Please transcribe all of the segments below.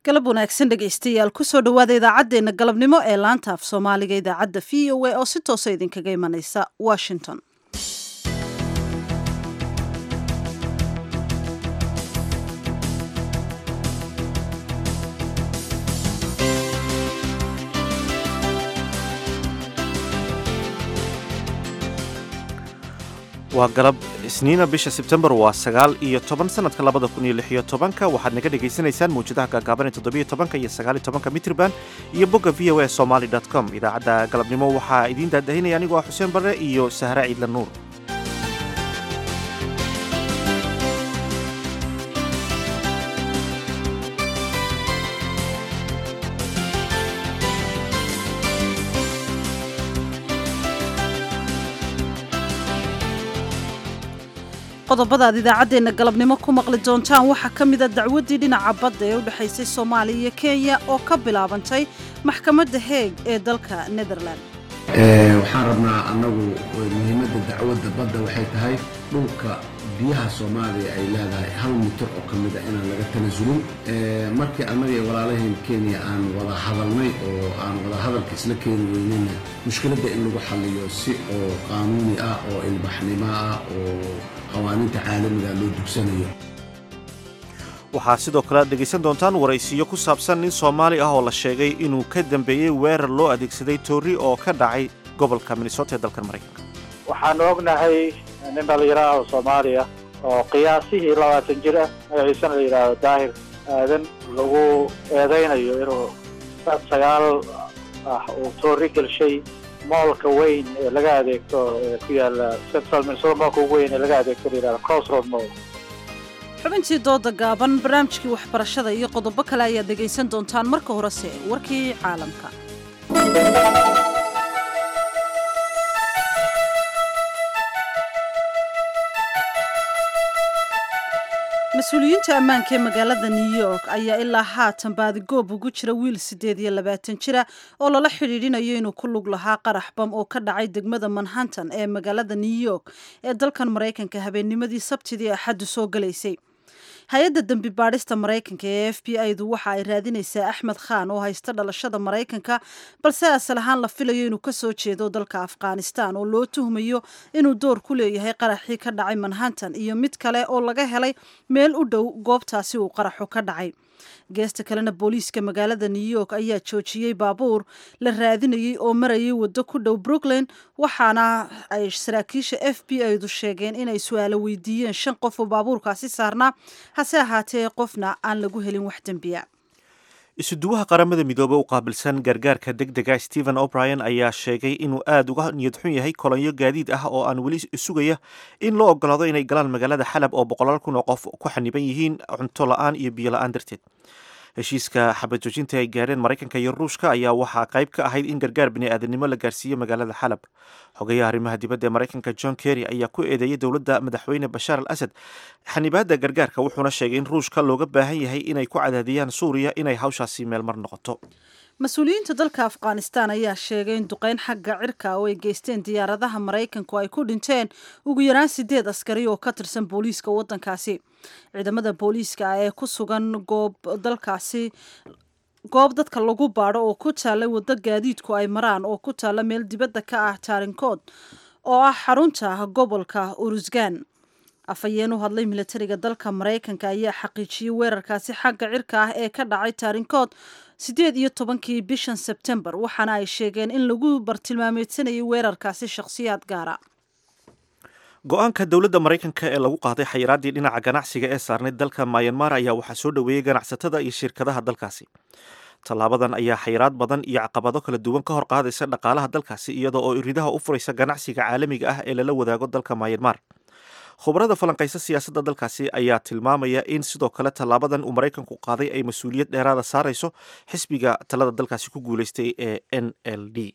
galab wanaagsan dhegaystayaal kusoo dhowaada idaacaddeenna galabnimo ee laanta af soomaaliga idaacadda v o a oo si toosa idinkaga imanaysa washington waa galab isniina bisha sebtembar waa sagaal iyo toban sanadka labada kun iyo lix iyo tobanka waxaad naga dhagaysanaysaan mawjadaha gaagaaban ee toddobiyo tobanka iyo sagaaliyo tobanka mitrban iyo bogga v o a somaly dot com idaacadda galabnimo waxaa idiin daadahinaya anigoo ah xuseen barre iyo sahre ciidla nuur qodobada aad idaacaddeenna galabnimo ku maqli doontaan waxaa ka mida dacwaddii dhinaca badda ee u dhexaysay soomaaliya iyo kenya oo ka bilaabantay maxkamadda heeg ee dalka netherland waxaan rabnaa annagu muhiimadda dacwadda badda waxay tahay dhulka biyaha soomaaliya ay leedahay hal mitir oo ka mid a inaan laga tanasulin markii annaga iyo walaalaheen kenya aan wada hadalnay oo aan wada hadalka isla keeni weynayna mushkiladda in lagu xalliyo si oo qaanuuni ah oo ilbaxnimo ah oo qawaaniinta caalamiga loo dugsanayo waxaa sidoo kale aad dhegaysan doontaan waraysiyo ku saabsan nin soomaali ah oo la sheegay inuu ka dambeeyey weerar loo adeegsaday toori oo ka dhacay gobolka minnesota ee dalkan maraykanka waxaanu ognahay nin dhallinyaro ah oo soomaaliya oo qiyaasihii labaatan jir ah magaciisana la yidhaahdo daahir aadan lagu eedaynayo inuu saad sagaal ah uu toori gelshay moolka weyn ee laga adeegto ee ku yaala central minnesota moolka ugu weyn ee laga adeegto la yidhahdo crossroad mall xubintii dooda gaaban barnaamijkii waxbarashada iyo qodobo kale ayaad dhegaysan doontaan marka horese warkii caalamka mas-uuliyiinta ammaanka ee magaalada new york ayaa ilaa haatan baadigoob ugu jira wiil siddeed iyo labaatan jira oo lala xidhiidhinayo inuu ku lug lahaa qarax bam oo ka dhacay degmada manhattan ee magaalada new york ee dalkan maraykanka habeennimadii sabtidii axaddu soo galaysay hay-adda dembi baadhista maraykanka ee f b i du waxa ay raadinaysaa axmed khan oo haysta dhalashada maraykanka balse asal ahaan la filayo inuu kasoo jeedo dalka afghanistan oo loo tuhmayo inuu door ku leeyahay qaraxii ka dhacay manhattan iyo mid kale oo laga helay meel u dhow goobtaasi uu qaraxu ka dhacay geesta kalena booliiska magaalada new york ayaa joojiyey baabuur la raadinayey oo marayay waddo ku dhow brooklyn waxaana ay saraakiisha f b i du sheegeen inay su-aalo weydiiyeen shan qof oo baabuurkaasi saarnaa hase ahaatee qofna aan lagu helin wax dembiya isuduwaha qaramada midoobe u qaabilsan gargaarka deg dega stephen o'brien ayaa sheegay inuu aada uga niyad xun yahay kolonyo gaadiid ah oo aan weli sugaya in loo ogolaado inay galaan magaalada xalab oo boqolaal kun oo qof ku xaniban yihiin cunto la-aan iyo biyo la-aan darteed heshiiska xabad joojinta ay gaareen maraykanka iyo ruushka ayaa waxaa qayb ka ahayd in gargaar bini'aadanimo la gaarsiiyo magaalada xalab xogayaha arrimaha dibadda ee maraykanka john kerry ayaa ku eedeeyay dowladda madaxweyne bashaar al asad xanibaadda gargaarka wuxuuna sheegay in ruushka looga baahan yahay inay ku cadaadiyaan suuriya inay hawshaasi meelmar noqoto mas-uuliyiinta dalka afghanistan ayaa sheegay in duqeyn xagga cirka oo ay geysteen diyaaradaha maraykanku ay ku dhinteen ugu yaraan sideed askari oo ka tirsan booliiska waddankaasi ciidamada booliiska ee ku sugan goob dalkaasi goob dadka lagu baadho oo ku taalla waddo gaadiidku ay maraan oo ku taalla meel dibadda ka ah taarinkood oo ah xarunta gobolka urusgan afhayeen u hadlay milatariga dalka maraykanka ayaa xaqiijiyey weerarkaasi xagga cirka ah ee ka dhacay taarinkood siddeed iyo tobankii bishan sebtembar waxaana ay sheegeen in lagu bartilmaameedsanayay weerarkaasi shakhsiyaad gaara go-aanka dowladda maraykanka ee lagu qaaday xayiraaddii dhinaca ganacsiga ee saarnay dalka mayanmar ayaa waxaa soo dhoweeyey ganacsatada iyo shirkadaha dalkaasi tallaabadan ayaa xayiraad badan iyo caqabado kala duwan ka hor qaadaysa dhaqaalaha dalkaasi iyadoo oo iridaha u furaysa ganacsiga caalamiga ah ee lala wadaago dalka mayanmar khubarada falanqaysa siyaasadda dalkaasi ayaa tilmaamaya in sidoo kale tallaabadan uu maraykanku qaaday ay mas-uuliyad dheeraada saarayso xisbiga talada dalkaasi ku guulaystay ee n l d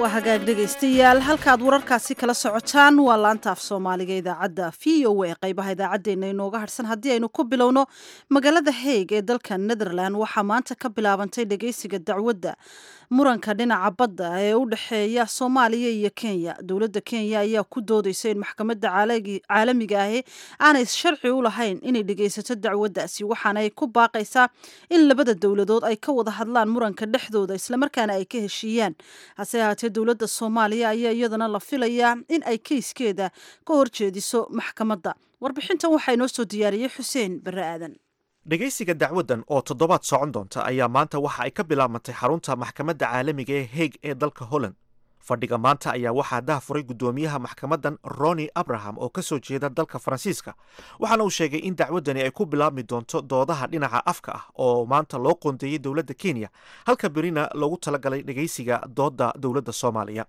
waa hagaag dhegaystayaal halkaad wararkaasi kala socotaan waa laanta af soomaaliga idaacadda v o a qaybaha idaacaddeenna inooga harhsan haddii aynu ku bilowno magaalada haig ee dalka netherland waxaa maanta ka bilaabantay dhegaysiga dacwadda muranka dhinaca badda ee u dhexeeya soomaaliya iyo kenya dowladda kenya ayaa ku doodaysa in maxkamadda caalamiga ahi aanay sharci u lahayn inay dhegaysato dacwaddaasi waxaana ay ku baaqaysaa in labada dowladood ay ka wada hadlaan muranka dhexdooda islamarkaana ay ka heshiiyaan hase ahaatee dowladda soomaaliya ayaa iyadana la filayaa in ay keyskeeda ka horjeediso maxkamadda warbixintan waxaa inoo soo diyaariyey xuseen barre aadan dhegaysiga dacwaddan oo toddobaad socon doonta ayaa maanta waxa ay ka bilaabantay xarunta maxkamadda caalamiga ee heeg ee dalka holland fadhiga maanta ayaa waxaa dahafuray guddoomiyaha maxkamaddan roni abraham oo ka soo jeeda dalka faransiiska waxaana uu sheegay in dacwaddani ay ku bilaabmi doonto doodaha dhinaca afka ah oo maanta loo qoondeeyey dowladda kenya halka berina loogu talagalay dhegaysiga doodda dowladda soomaaliya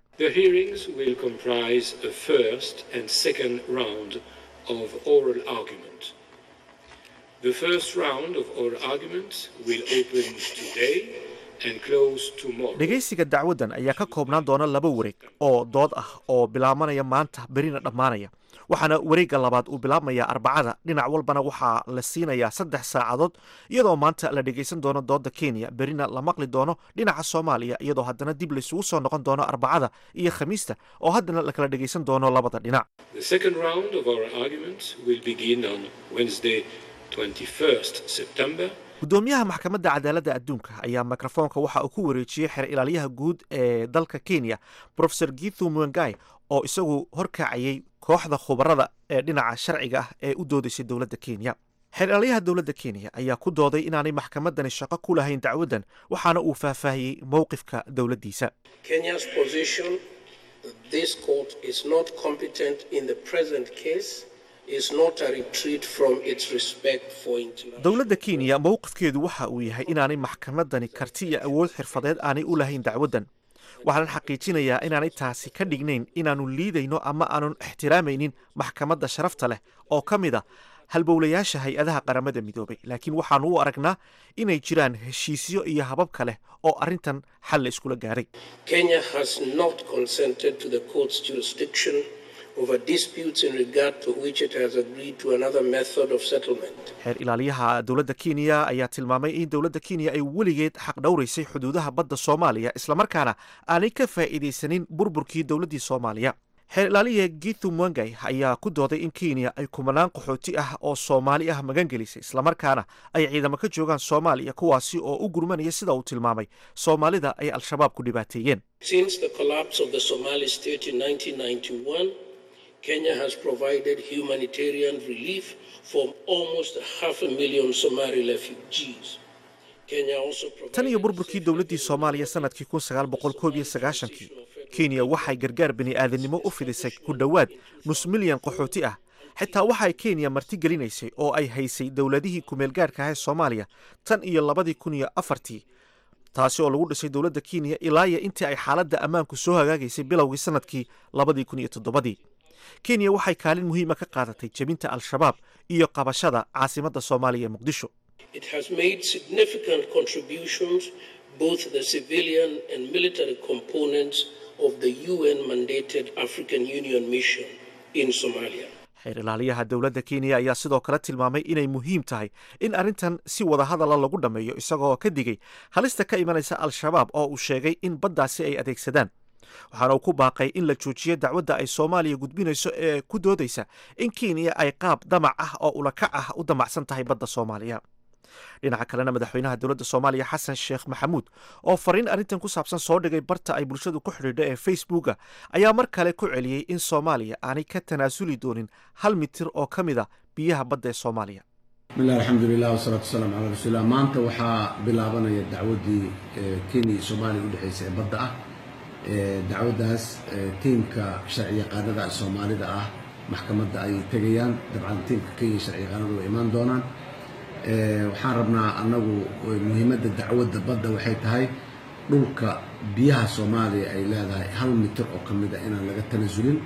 The first round of oral arguments will open today and close tomorrow. dhegaysiga dacwaddan ayaa ka koobnaan doona laba wareeg oo dood ah oo bilaabanaya maanta berina dhammaanaya waxaana wareegga labaad uu bilaabmayaa arbacada dhinac walbana waxaa la siinayaa saddex saacadood iyadoo maanta la dhegaysan doono doodda kenya berina la maqli doono dhinaca soomaaliya iyadoo haddana dib laysugu soo noqon doono arbacada iyo khamiista oo haddana la kala dhegaysan doono labada dhinac The second round of oral arguments will begin on Wednesday, 21st September. guddoomiyaha maxkamadda cadaaladda adduunka ayaa mikrofoonka waxa uu ku wareejiyey xer ilaalyaha guud ee dalka kenya profesor githu mwengai oo isagu horkacayay kooxda khubarada ee dhinaca sharciga ah ee u doodaysay dowladda kenya xeer ilaalyaha dowladda kenya ayaa ku dooday inaanay maxkamaddani shaqo ku lahayn dacwaddan waxaana uu faahfaahiyey mowqifka dowladdiisa Kenya's position that this court is not competent in the present case is not a retreat from its respect for international. dowladda kenya mowqifkeedu waxa uu yahay inaanay maxkamaddani karti iyo awood xirfadeed aanay u lahayn dacwaddan waxaan xaqiijinayaa inaanay taasi ka dhignayn inaannu liidayno ama aanun ixtiraamaynin maxkamadda sharafta leh oo ka mid a halbowlayaasha hay-adaha qaramada midoobay laakiin waxaannu u aragnaa inay jiraan heshiisyo iyo habab kale oo arrintan xal la iskula gaaray Kenya has not consented to the court's jurisdiction over disputes in regard to which it has agreed to another method of settlement. xeer ilaaliyaha dowladda kenya ayaa tilmaamay in dowladda kenya ay weligeed xaq dhowraysay xuduudaha badda soomaaliya islamarkaana aanay ka faa'iidaysanin burburkii dowladdii soomaaliya xeer ilaaliya githu mwangai ayaa ku dooday in kenya ay kumanaan qaxooti ah oo soomaali ah magan gelisay islamarkaana ay ciidamo ka joogaan soomaaliya kuwaasi oo u gurmanaya sida uu tilmaamay soomaalida ay al-shabaab ku dhibaateeyeen Since the collapse of the Somali state in 1991, Kenya has provided humanitarian relief for almost half a million Somali refugees. Kenya also provided tan iyo burburkii dowladdii soomaaliya sanadkii kun sagaal boqol koob iyo sagaashankii kenya waxay gargaar bini'aadanimo u fidisay ku dhowaad nus milyan qaxooti ah xitaa waxay kenya marti gelinaysay oo ay haysay dowladihii kumeelgaarka ah ee soomaaliya tan iyo labadii kun iyo afartii taasi oo lagu dhisay dowladda kenya ilaa iyo intii ay xaaladda ammaanku soo hagaagaysay bilowgii sanadkii labadii kun iyo toddobadii kenya waxay kaalin muhiima ka qaadatay jebinta al-shabaab iyo qabashada caasimadda soomaaliya ee muqdisho It has made significant contributions, both the civilian and military components of the UN mandated African Union mission in Somalia. xeer ilaaliyaha dowladda kenya ayaa sidoo kale tilmaamay inay muhiim tahay in arrintan si wada hadala lagu dhammeeyo isagoo ka digay halista ka imanaysa al-shabaab oo uu sheegay in baddaasi ay adeegsadaan waxaana uu ku baaqay in la joojiyo dacwadda ay soomaaliya gudbinayso ee ku doodaysa in kenya ay qaab damac ah oo ulakac ah u damacsan tahay badda soomaaliya dhinaca kalena madaxweynaha dowladda soomaaliya xasan sheekh maxamuud oo fariin arrintan ku saabsan soo dhigay barta ay bulshadu ku xidhiidha ee facebooka ayaa mar kale ku celiyey in soomaaliya aanay ka tanaasuli doonin hal mitir oo ka mid a biyaha badda ee soomaaliya bismillahi alxamdulilah wasalaatu wasalaamu calaa rasuulillah maanta waxaa bilaabanaya dacwaddii eh, kenya iyo soomaaliya u dhexaysa ee badda ah Eh, dacwaddaas eh, tiimka sharciyaqaanada soomaalida ah maxkamadda ay tegayaan dabcan tiimka kenya sharciyaqaanadu way imaan doonaan Eh, waxaan rabnaa annagu eh, muhiimadda dacwadda badda waxay tahay dhulka biyaha soomaaliya ay leedahay hal mitir oo ka mid a inaan laga tanasulin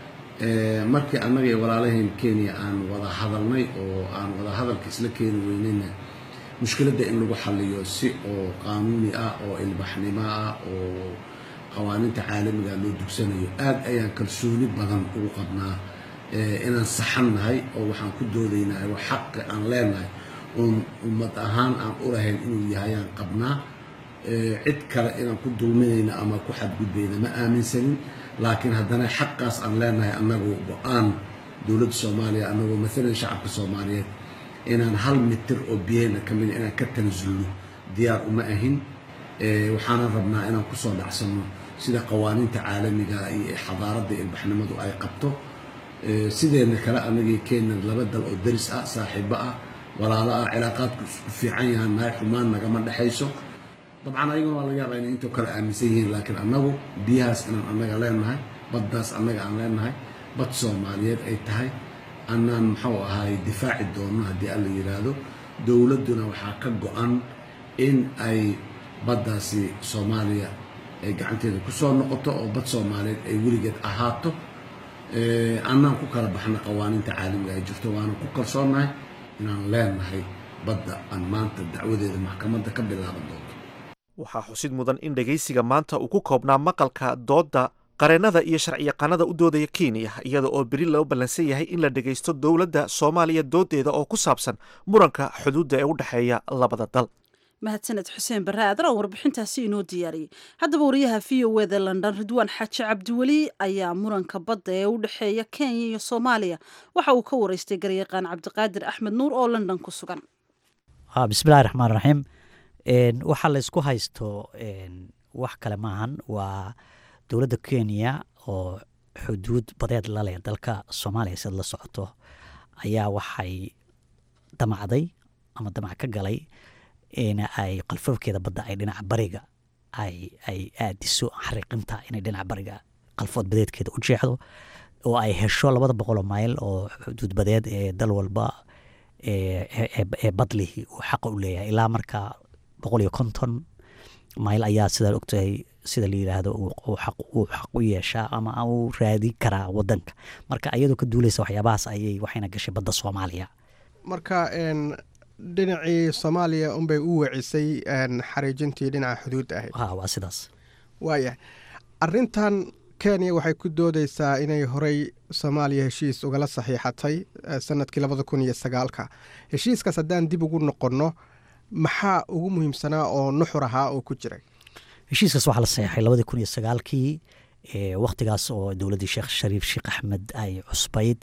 Eh, markii annaga iyo walaalaheen kenya aan wada hadalnay oo aan wada hadalka isla keeni weynayna mushkiladda in lagu xaliyo si oo qaanuuni ah oo ilbaxnimo ah oo qawaaniinta caalamiga loo dugsanayo aad ayaan kalsooni badan ugu qabnaa inaan saxan nahay oo waxaan ku doodaynaa wax xaqi aan leenahay oon ummad ahaan aan u lahayn inuu yahay aan qabnaa cid kale inaan ku dulminayna ama ku xadgudbayna ma aaminsanin laakiin haddana xaqaas aan leenahay annagu go-aan dowladda soomaaliya annagoo maalan shacabka soomaaliyeed inaan hal mitir oo biyeyna ka mida inaan ka tanasulno diyaar uma ahin waxaanan rabnaa inaan kusoo dhacsanno sida qawaaniinta caalamiga iyo xadaaradda ilbaxnimadu ay qabto sideena kale anagii kenya laba dal oo daris ah saaxiibo ah walaalo ah cilaaqaadku isku fiican yahaan nahay xumaan nagama dhexayso dabcan ayagana waa laga yaabaa inay intoo kale aaminsan yihiin laakiin annagu biyahaas inaan annaga leenahay baddaas annaga aan leenahay bad soomaaliyeed ay tahay annaan muxuu ahaay difaaci doonno haddii alla yidhaahdo dowladduna waxaa ka go-an in ay baddaasi soomaaliya ay gacanteeda ku soo noqoto oo bad soomaaliyeed ay weligeed ahaato annaan ku kala baxna qawaaniinta caalamiga ay jirto waanan ku kalsoonnahay inaan leenahay badda aan maanta dacwadeeda maxkamadda ka bilaaban doonto waxaa xusid mudan in dhegaysiga maanta uu ku koobnaa maqalka doodda qareennada iyo sharciyaqaanada u doodaya kenya iyada oo beri loo ballansan yahay in la dhegaysto dowladda soomaaliya doodeeda oo ku saabsan muranka xuduudda ee u dhexeeya labada dal mahadsaned xuseen barre aadan oo warbixintaasi inoo diyaariyey haddaba wariyaha v o eda london ridwaan xaaji cabdiweli ayaa muranka badda ee u dhexeeya kenya iyo soomaaliya waxa uu ka wareystay garyaqaan cabdiqaadir axmed nuur oo london ku sugan bismillahi raxmaan raxiim waxaa laysku haysto wax kale maahan waa dowladda kenya oo xuduud badeed laleh dalka soomaaliya siad la socoto ayaa waxay damacday ama damac ka galay in ay qalfoofkeeda badda ay dhinaca bariga ay ay aadiso xariiqinta inay dhinaca bariga qalfood badeedkeeda u jeexdo oo ay hesho labada boqoloo mayl oo xuduud badeed ee dal walba ee badlihi uu xaqa u leeyahay ilaa marka boqol iyo konton mayl ayaa sidaa ogtahay sida la yidhaahdo uu xaq u yeeshaa ama uu raadin karaa wadanka marka iyadoo ka duuleysa waxyaabahaas ayay waxayna gashay badda soomaaliya marka dhinacii soomaaliya unbay u wecisay xariijintii dhinaca xuduudda ahayd ha waa sidaas waayahay arintan kenya waxay ku doodeysaa inay horey soomaaliya heshiis ugala saxiixatay sanadkii labada kun iyo sagaalka heshiiskaas haddaan dib ugu noqonno maxaa ugu muhiimsanaa oo nuxur ahaa oo ku jiray heshiiskaas waxaa la saxeexay labadii kun iyo sagaalkii wakhtigaas oo dowladdii sheekh shariif sheekh axmed ay cusbayd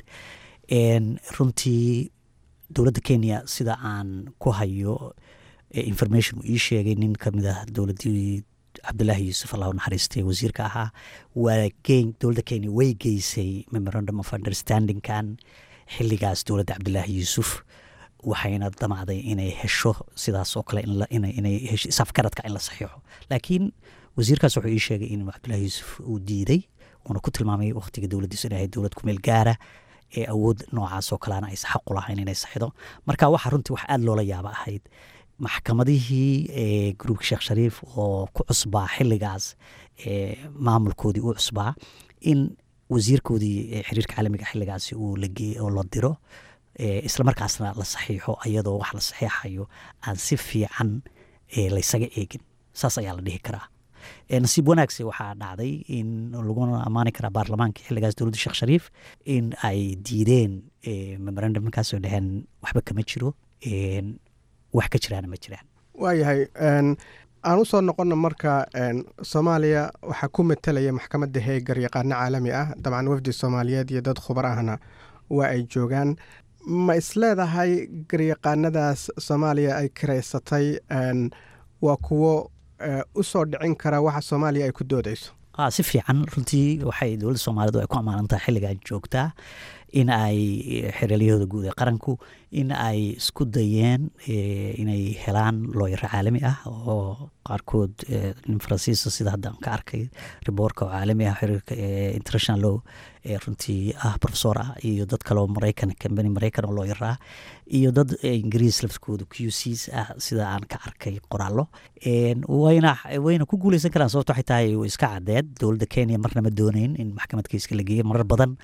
runtii dowladda kenya sida aan ku hayo information uu ii sheegay nin kamid ah dowladdii cabdulaahi yuusuf allahu naxariistay wasiirka ahaa waa dowladda kenya way geysay memorandum of understandingkan xiligaas dowladda cabdulaahi yuusuf waxayna damacday inay hesho sidaas oo kale inay safgaradka in la saxiixo laakiin wasiirkaas wuxuu ii sheegay in cabdulaahi yuusuf uu diiday uuna ku tilmaamay wakhtiga dowladdiisu inay ahayd dowlad kumeel gaara ee awood noocaas oo kaleana aysan xaq u lahayn inay saxido marka waxa runtii wax aada loola yaaba ahayd maxkamadihii gruubka sheekh shariif oo ku cusbaa xiligaas maamulkoodii u cusbaa in wasiirkoodii xiriirka caalamiga xiligaasi uu oo la diro isla markaasna la saxiixo iyadoo wax la saxiixayo aan si fiican laysaga eegin saas ayaa la dhihi karaa nasiib wanaagse waxaa dhacday in laguna ammaani karaa baarlamaanka xiligaas dowladda sheekh shariif in ay diideen memorandumkaasoo dheheen waxba kama jiro wax ka jiraana ma jiraan waayahay aan usoo noqonna marka soomaaliya waxaa ku matelaya maxkamadda heeg garyaqaano caalami ah dabcan wafdi soomaaliyeed iyo dad khubar ahna waa ay joogaan ma isleedahay garyaqaanadaas soomaaliya ay kiraysatay waa kuwo u soo dhicin kara waxa soomaaliya ay ku doodeyso si fiican runtii waxay dowladda soomaalidu ay ku ammaanantahay xilligan joogtaa in ay xereelyahooda guud ee qaranku in ay isku dayeen inay helaan looyaro caalami ah oo qaarkood nin faransiisa sida hadda aan ka arkay riboorka oo caalami ah xiriirka international law ee runtii ah professor ah iyo dad kale oo maraykan kambani maraykan oo looyaro ah iyo dad ingiriis laftkooda q cs ah sida aan ka arkay qoraallo wayna wayna ku guuleysan karaan sababto waxay tahay iska cadeed dowladda kenya marna ma dooneyn in maxkamad keiska la geeyo marar badan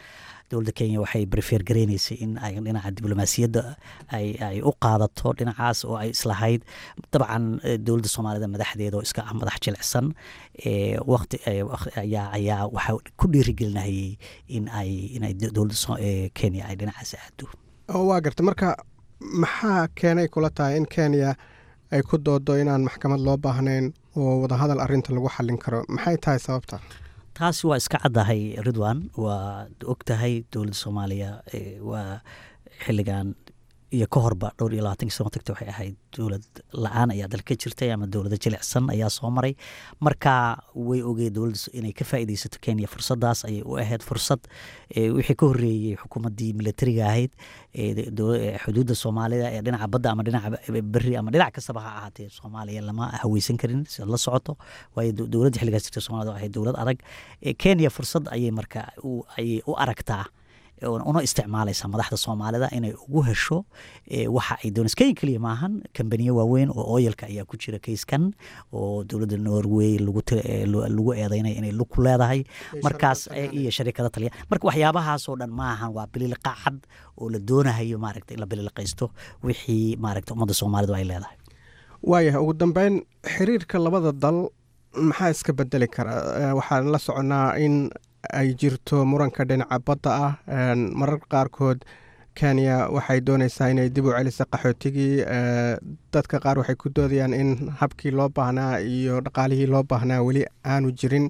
dowladda kenya waxay prefer gareyneysay in ay dhinaca diblomaasiyadda ay ay u qaadato dhinacaas oo ay islahayd dabcan dowladda soomaalida madaxdeeda oo iska ah madax jilicsan waqti ayaa ayaa waxaa ku dhiirigelinayay in ay inay dowladda kenya ay dhinacaas aado waa garta marka maxaa keenay kula tahay in kenya ay ku doodo inaan maxkamad loo baahnayn oo wadahadal arinta lagu xallin karo maxay tahay sababta taasi waa iska caddahay ridwan waa og tahay dowladda soomaaliya waa xilligan iyo ka horba dhowr iyo labaatankii sano tagta waxay ahayd dowlad la-aan ayaa dalka ka jirtay ama dowlada jilicsan ayaa soo maray marka way ogey dowladda inay ka faa'iideysato kenya fursadaas ayay u ahayd fursad wixii ka horreeyey xukuumaddii militariga ahayd xuduudda soomaalida ee dhinaca badda ama dhinaca beri ama dhinac kastaba ha ahaatee soomaaliya lama haweysan karin siad la socoto waayo dowladda xilligaas jirta somalida ahayd dowlad adag kenya fursad ayay marka ayay u aragtaa una isticmaalaysa madaxda soomaalida inay ugu hesho waxa ay doonaysa kenya keliya maahan kambaniyo waaweyn oo oyalka ayaa ku jira kayskan oo dowladda norway lagu eedeynaya inay lug ku leedahay markaas iyo sharikada taliya marka waxyaabahaasoo dhan maahan waa bililiqa cad oo la doonahayo maaragta in la bililiqaysto wixii maaragta ummadda soomaalidu ay leedahay waayahay ugu dambeyn xiriirka labada dal maxaa iska bedeli kara waxaan la soconaa in ay jirto muranka dhinaca badda ah mararka qaarkood kenya waxay dooneysaa inay dib u celiso qaxootigii dadka qaar waxay ku doodayaan in habkii loo baahnaa iyo dhaqaalihii loo baahnaa weli aanu jirin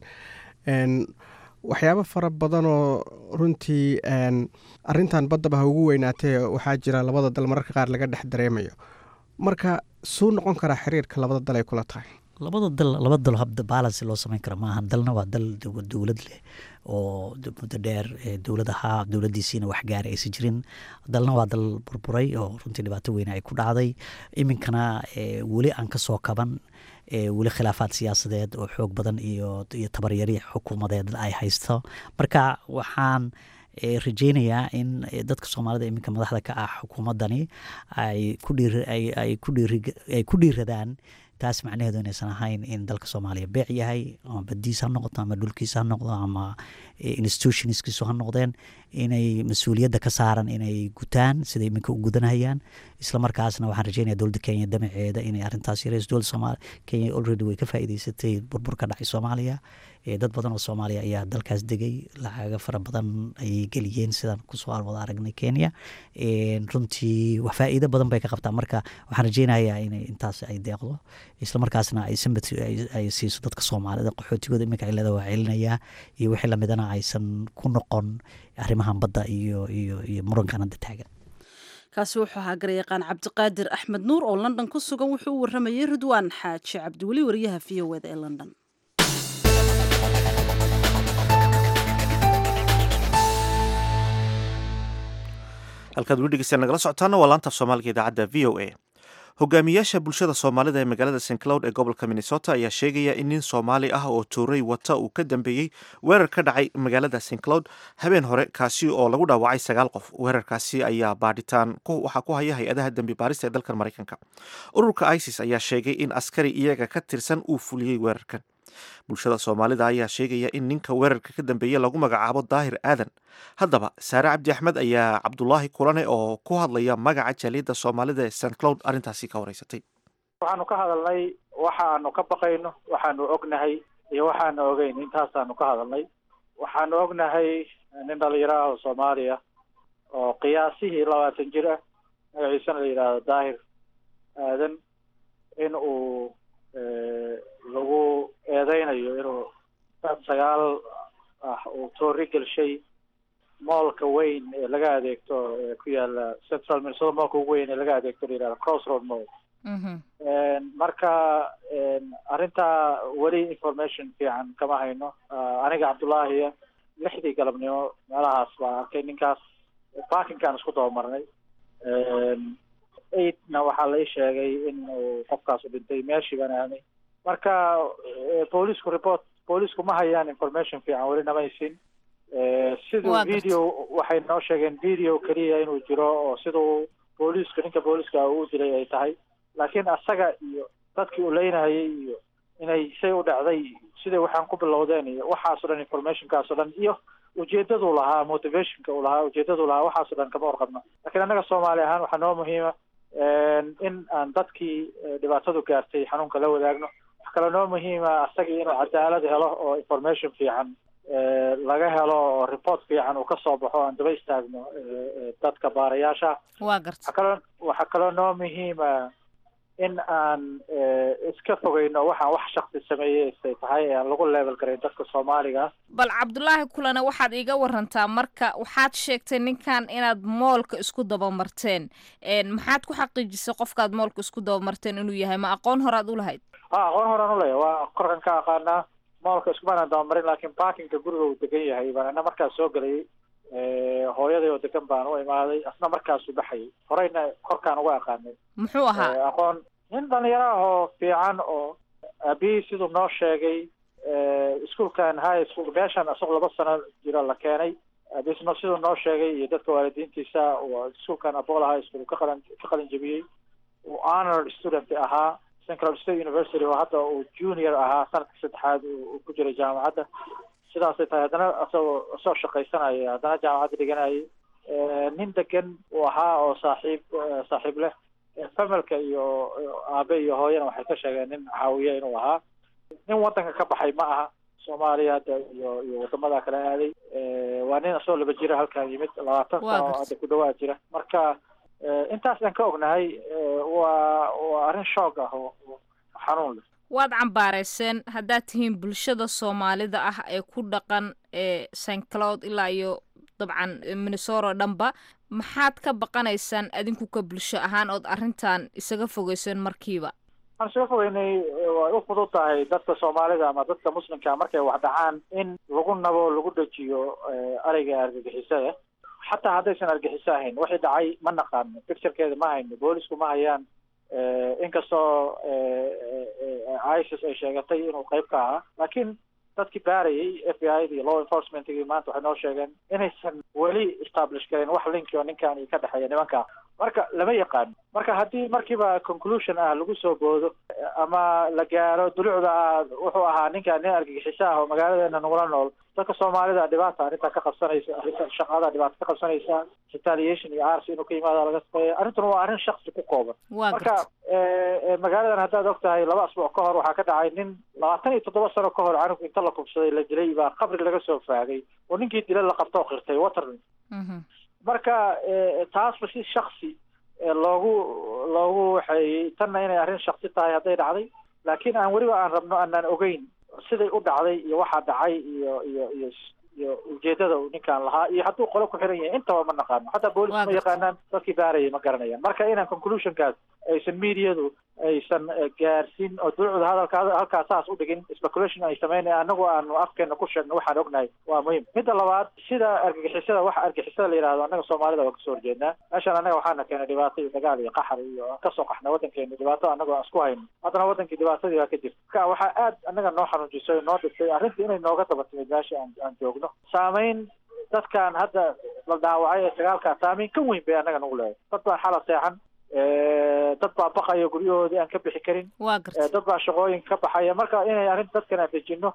waxyaabo fara badanoo runtii arintan baddaba ha ugu weynaatee waxaa jira labada dal mararka qaar laga dhex dareemayo marka suu noqon karaa xiriirka labada dal ay kula tahay labada dal laba dal habda balance loo samayn karo maaha dalna waa dal dowlad leh oo muddo dheer dowlad ahaa dowladdiisiina wax gaara aysan jirin dalna waa dal burburay oo runtii dhibaato weyne ay ku dhacday iminkana weli aan ka soo kaban weli khilaafaad siyaasadeed oo xoog badan iyo iyo tabaryari xukuumadeed ay haysto marka waxaan rajeynayaa in dadka soomaalida iminka madaxda ka ah xukuumaddani ay kuay ku dhiiradaan taas macnaheedu inaysan ahayn in dalka soomaaliya beec yahay ama badiis ha noqoto ama dhulkiisa ha noqdo ama institutionskiisu ha noqdeen inay mas-uuliyadda ka saaran inay gutaan siday iminka u gudanahayaan isla markaasna waxaan rajeynaya dowladda kenya damaceeda inay arrintaas yareyso dowladda soomaaliya kenya already way ka faa'iideysatay burbur ka dhacay soomaaliya dad badan oo soomaaliya ayaa dalkaas degay lacaga fara badan ayay geliyeen sidaan kusoo wada aragnay kenya runtii wax faa'iido badan bay ka qabtaa marka waxaan rajeynayaa inay intaas ay deeqdo isla markaasna ay sympathy ay siiso dadka soomaalida qaxootigooda iminka cilada waa celinayaa iyo wixii lamidana aysan ku noqon arrimahan badda iyo iyo iyo murankan hadda taagan kaasi wuxuu ahaa garyaqaan cabdiqaadir axmed nuur oo london ku sugan wuxuu u waramayey ridwaan xaaji cabdiweli wariyaha v o eda ee london halkaad weli dhegeysta nagala socotaana waa laanta af soomaaliga idaacadda v o a hogaamiyaasha bulshada soomaalida ee magaalada st cloud ee gobolka minnesota ayaa sheegaya in nin soomaali ah oo tuuray wata uu ka dambeeyey weerar ka dhacay magaalada st cloud habeen hore kaasi oo lagu dhaawacay sagaal qof weerarkaasi ayaa baadhitaan waxaa ku haya hay-adaha dembi baarista ee dalkan maraykanka ururka isis ayaa sheegay in askari iyaga ka tirsan uu fuliyey weerarkan bulshada soomaalida ayaa sheegaya in ninka weerarka ka dambeeye lagu magacaabo daahir aadan haddaba saare cabdi axmed ayaa cabdulaahi kulane oo ku hadlaya magaca jaaliyadda soomaalida ee st cloud arrintaasi ka wareysatay waxaanu ka hadalnay waxaanu ka baqayno waxaanu ognahay iyo waxaanu ogeyn intaasaanu ka hadalnay waxaanu ognahay nin dhalinyaro ah oo soomaaliya oo qiyaasihii labaatan jir ah magaciisana la yidhaahdo daahir aadan in uu lagu eedeynayo inuu dad sagaal ah uu toori gelshay moolka weyn ee laga adeegto ee ku yaala central minnesota moolka ugu weyn ee laga adeegto la yihahdo crossroad mall marka arrintaa weli information fiican kama hayno aniga cabdullaahiya lixdii galabnimo meelahaas baan arkay ninkaas parkinkaan isku dabamarnay eightna waxaa la ii sheegay in uu qofkaasu dhintay meeshii baan aanay marka boolisku report boolisku ma hayaan information fiican weli namaysin siduu video waxay noo sheegeen video keliya inuu jiro oo siduu booliisku ninka booliiska uu dilay ay tahay laakiin asaga iyo dadkii uu leynahayay iyo inay say u dhacday siday waxaan ku bilowdeen iyo waxaasoo dhan informationkaasoo dhan iyo ujeedaduu lahaa motivationka uu lahaa ujeedaduu lahaa waxaaso dhan kama warqabno lakiin annaga soomaali ahaan waxaa noo muhiima in aan dadkii dhibaatadu gaartay xanuunka la wadaagno wax kaloo noo muhiima asagii inuu cadaalad helo oo information fiican laga helo oo report fiican uu kasoo baxo aan daba istaagno dadka baarayaasha waa garta waxaa kaloo waxaa kaloo noo muhiima in aan iska fogeyno waxaan wax shaksi sameeyey say tahay ee aan lagu level garayn dadka soomaaliga bal cabdulaahi kulane waxaad iiga warantaa marka waxaad sheegtay ninkan inaad moolka isku dabamarteen maxaad ku xaqiijisay qofkaad moolka isku dabamarteen inuu yahay ma aqoon horaad u lahayd a aqoon horaan uleeya waa korkan ka aqaanaa moolka iskumaanaan dabamarin laakiin parkinka guriga uu degan yahay baan ana markaas soo gelayay hooyaday oo degan baan u imaaday asna markaasuu baxayay horeyna korkaan uga aqaanay muxuu ahaa aqoon nin dhalinyaro ah oo fiican oo aabihii siduu noo sheegay iskuolkan high school meeshan isagoo laba sano jiro la keenay aabisno siduu noo sheegay iyo dadka waalidiintiisa iskuolkan abola high school ka qalan ka qalin jebiyey uu honor student ahaa central state university oo hadda uu junior ahaa sanadka saddexaad uu ku jiray jaamacadda sidaasay tahay haddana asagoo soo shaqaysanaya haddana jaamacadda dhiganayay nin degan uu ahaa oo saaxiib saaxiib leh familka iyo aabe iyo hooyana waxay ka sheegeen nin caawiye inuu ahaa nin wadanka ka baxay ma aha soomaaliya hadda iyo iyo wadamada kale aaday waa nin asagoo laba jira halkan yimid labaatan sano hadda ku dhawaad jira marka intaas aan ka ognahay waa waa arrin shoog ah oo xanuun leh waad cambaareyseen haddaad tihiin bulshada soomaalida ah ee ku dhaqan ee st cloud ilaa iyo dabcan minnesoro dhanba maxaad ka baqanaysaan adinku ka bulsho ahaan ood arrintan isaga fogeyseen markiiba waxaan isaga fogeynay way u fudud tahay dadka soomaalida ama dadka muslimka markay wax dhacaan in lagu nabo lagu dejiyo ereyga argagixisada xataa haddaysan argixiso ahayn waxay dhacay ma naqaano picturekeeda ma hayno boolisku ma hayaan inkastoo isis ay sheegatay inuu qayb ka ahaa laakiin dadkii baarayay f b i da iyo law enforcementgii maanta waxay noo sheegeen inaysan weli establish karin wax linki oo ninkan iyo ka dhexeeya nimanka marka lama yaqaano marka haddii markiiba conclusion ah lagu soo boodo ama la gaaro dulucda ah wuxuu ahaa ninkan nin argagixiso ah oo magaaladeena nagula nool dadka soomaalida dhibaata arrintaa ka qabsanaysa arrinta shaqada dhibaata ka qabsanaysa retaliation iyo arsi inuu ka yimaado laga shaqeeya arrintuna waa arrin shaksi ku kooban marka magaaladan haddaad og tahay laba asbuuc ka hor waxaa ka dhacay nin labaatan iyo toddoba sano ka hor canug inta la kubsaday la dilay baa qabri laga soo faagay oo ninkii dila la qabto oo qirtay waterlin marka taasba si shaksi loogu loogu waxeeyey tanna inay arrin shaksi tahay hadday dhacday laakiin aan weliba aan rabno aanaan ogeyn siday u dhacday iyo waxaa dhacay iyo iyo iyo iyo ujeedada uu ninkaan lahaa iyo hadduu qolo ku xiran yahay intaba ma naqaano hataa boolis ma yaqaanaan dadkii baarayay ma garanayaan marka inaan conclusionkaas aysan mediadu aysan gaarsiin oo dulucda hadalka halkaa saas u dhigin speculation ay sameynaya anagu aanu afkeena ku sheegno waxaan ognahay waa muhiim midda labaad sida argagixisada waxa argagixisada la yidhahdo annaga soomaalida waa kasoo horjeednaa meeshaan annaga waxaana keenay dhibaato iyo dagaal iyo qaxar iyo aan kasoo qaxnay waddankeena dhibaato annagoo aan isku hayno haddana wadankii dhibaatadii baa ka jirta marka waxaa aad annaga noo xanuujisay noo dhigtay arrintii inay nooga daba timid meesha aan aan joogno saameyn dadkan hadda la dhaawacay ee sagaalkaa saameyn ka weyn bay annaga nagu leedahay dad baan xala seexan dad baa baqaya guryahoodii aan ka bixi karin waa garta dad baa shaqooyinka ka baxaya marka inay arrin dadkan aan dejino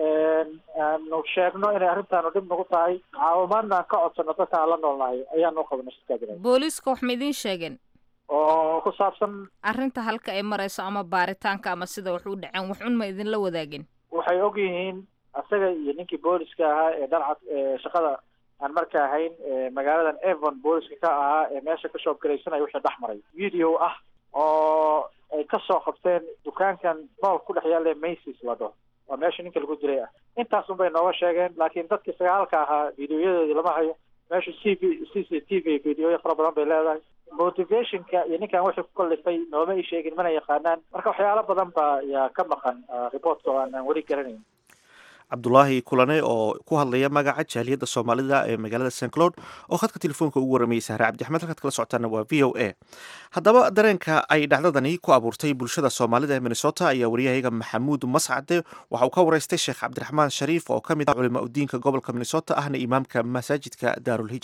aanu sheegno inay arrintaanu dhib nagu tahay caawimaadna aan ka codsano dadka aan la noolnahay ayaanu qabana shirkadina booliiska wax ma idiin sheegeen oo ku saabsan arrinta halka ay marayso ama baaritaanka ama sida wax u dhaceen wax un ma idinla wadaagin waxay og yihiin asaga iyo ninkii booliska ahaa ee dharcad shaqada aan marka ahayn magaaladan evon booliska ka ahaa ee meesha ka shoobgaraysanaya wixii dhex maray video ah oo ay kasoo qabteen dukaankan mool ku dhex yaalla macy's la dhaho waa meesha ninka lagu dilay ah intaas un bay nooga sheegeen laakiin dadkii sagaalka ahaa videoyadoodii lama hayo meesha c v c c t v videoya fara badan bay leedahay motivationka iyo ninkan wixii ku kallifay nooma ii sheegin mana yaqaanaan marka waxyaalo badan baa yaa ka maqan reportka oo aan aan weli garanayn cabdulaahi kulane oo ku hadlaya magaca jaaliyadda soomaalida ee magaalada st cloud oo khadka telefoonka ugu waramayay sahre cabdixmed halkaad kala socotaana waa v o a haddaba dareenka ay dhacdadani ku abuurtay bulshada soomaalida ee minnesota ayaa waryahayaga maxamuud mascade waxa uu ka waraystay sheekh cabdiraxmaan shariif oo ka mid ah culima udiinka gobolka minnesota ahna imaamka masaajidka daarulhijra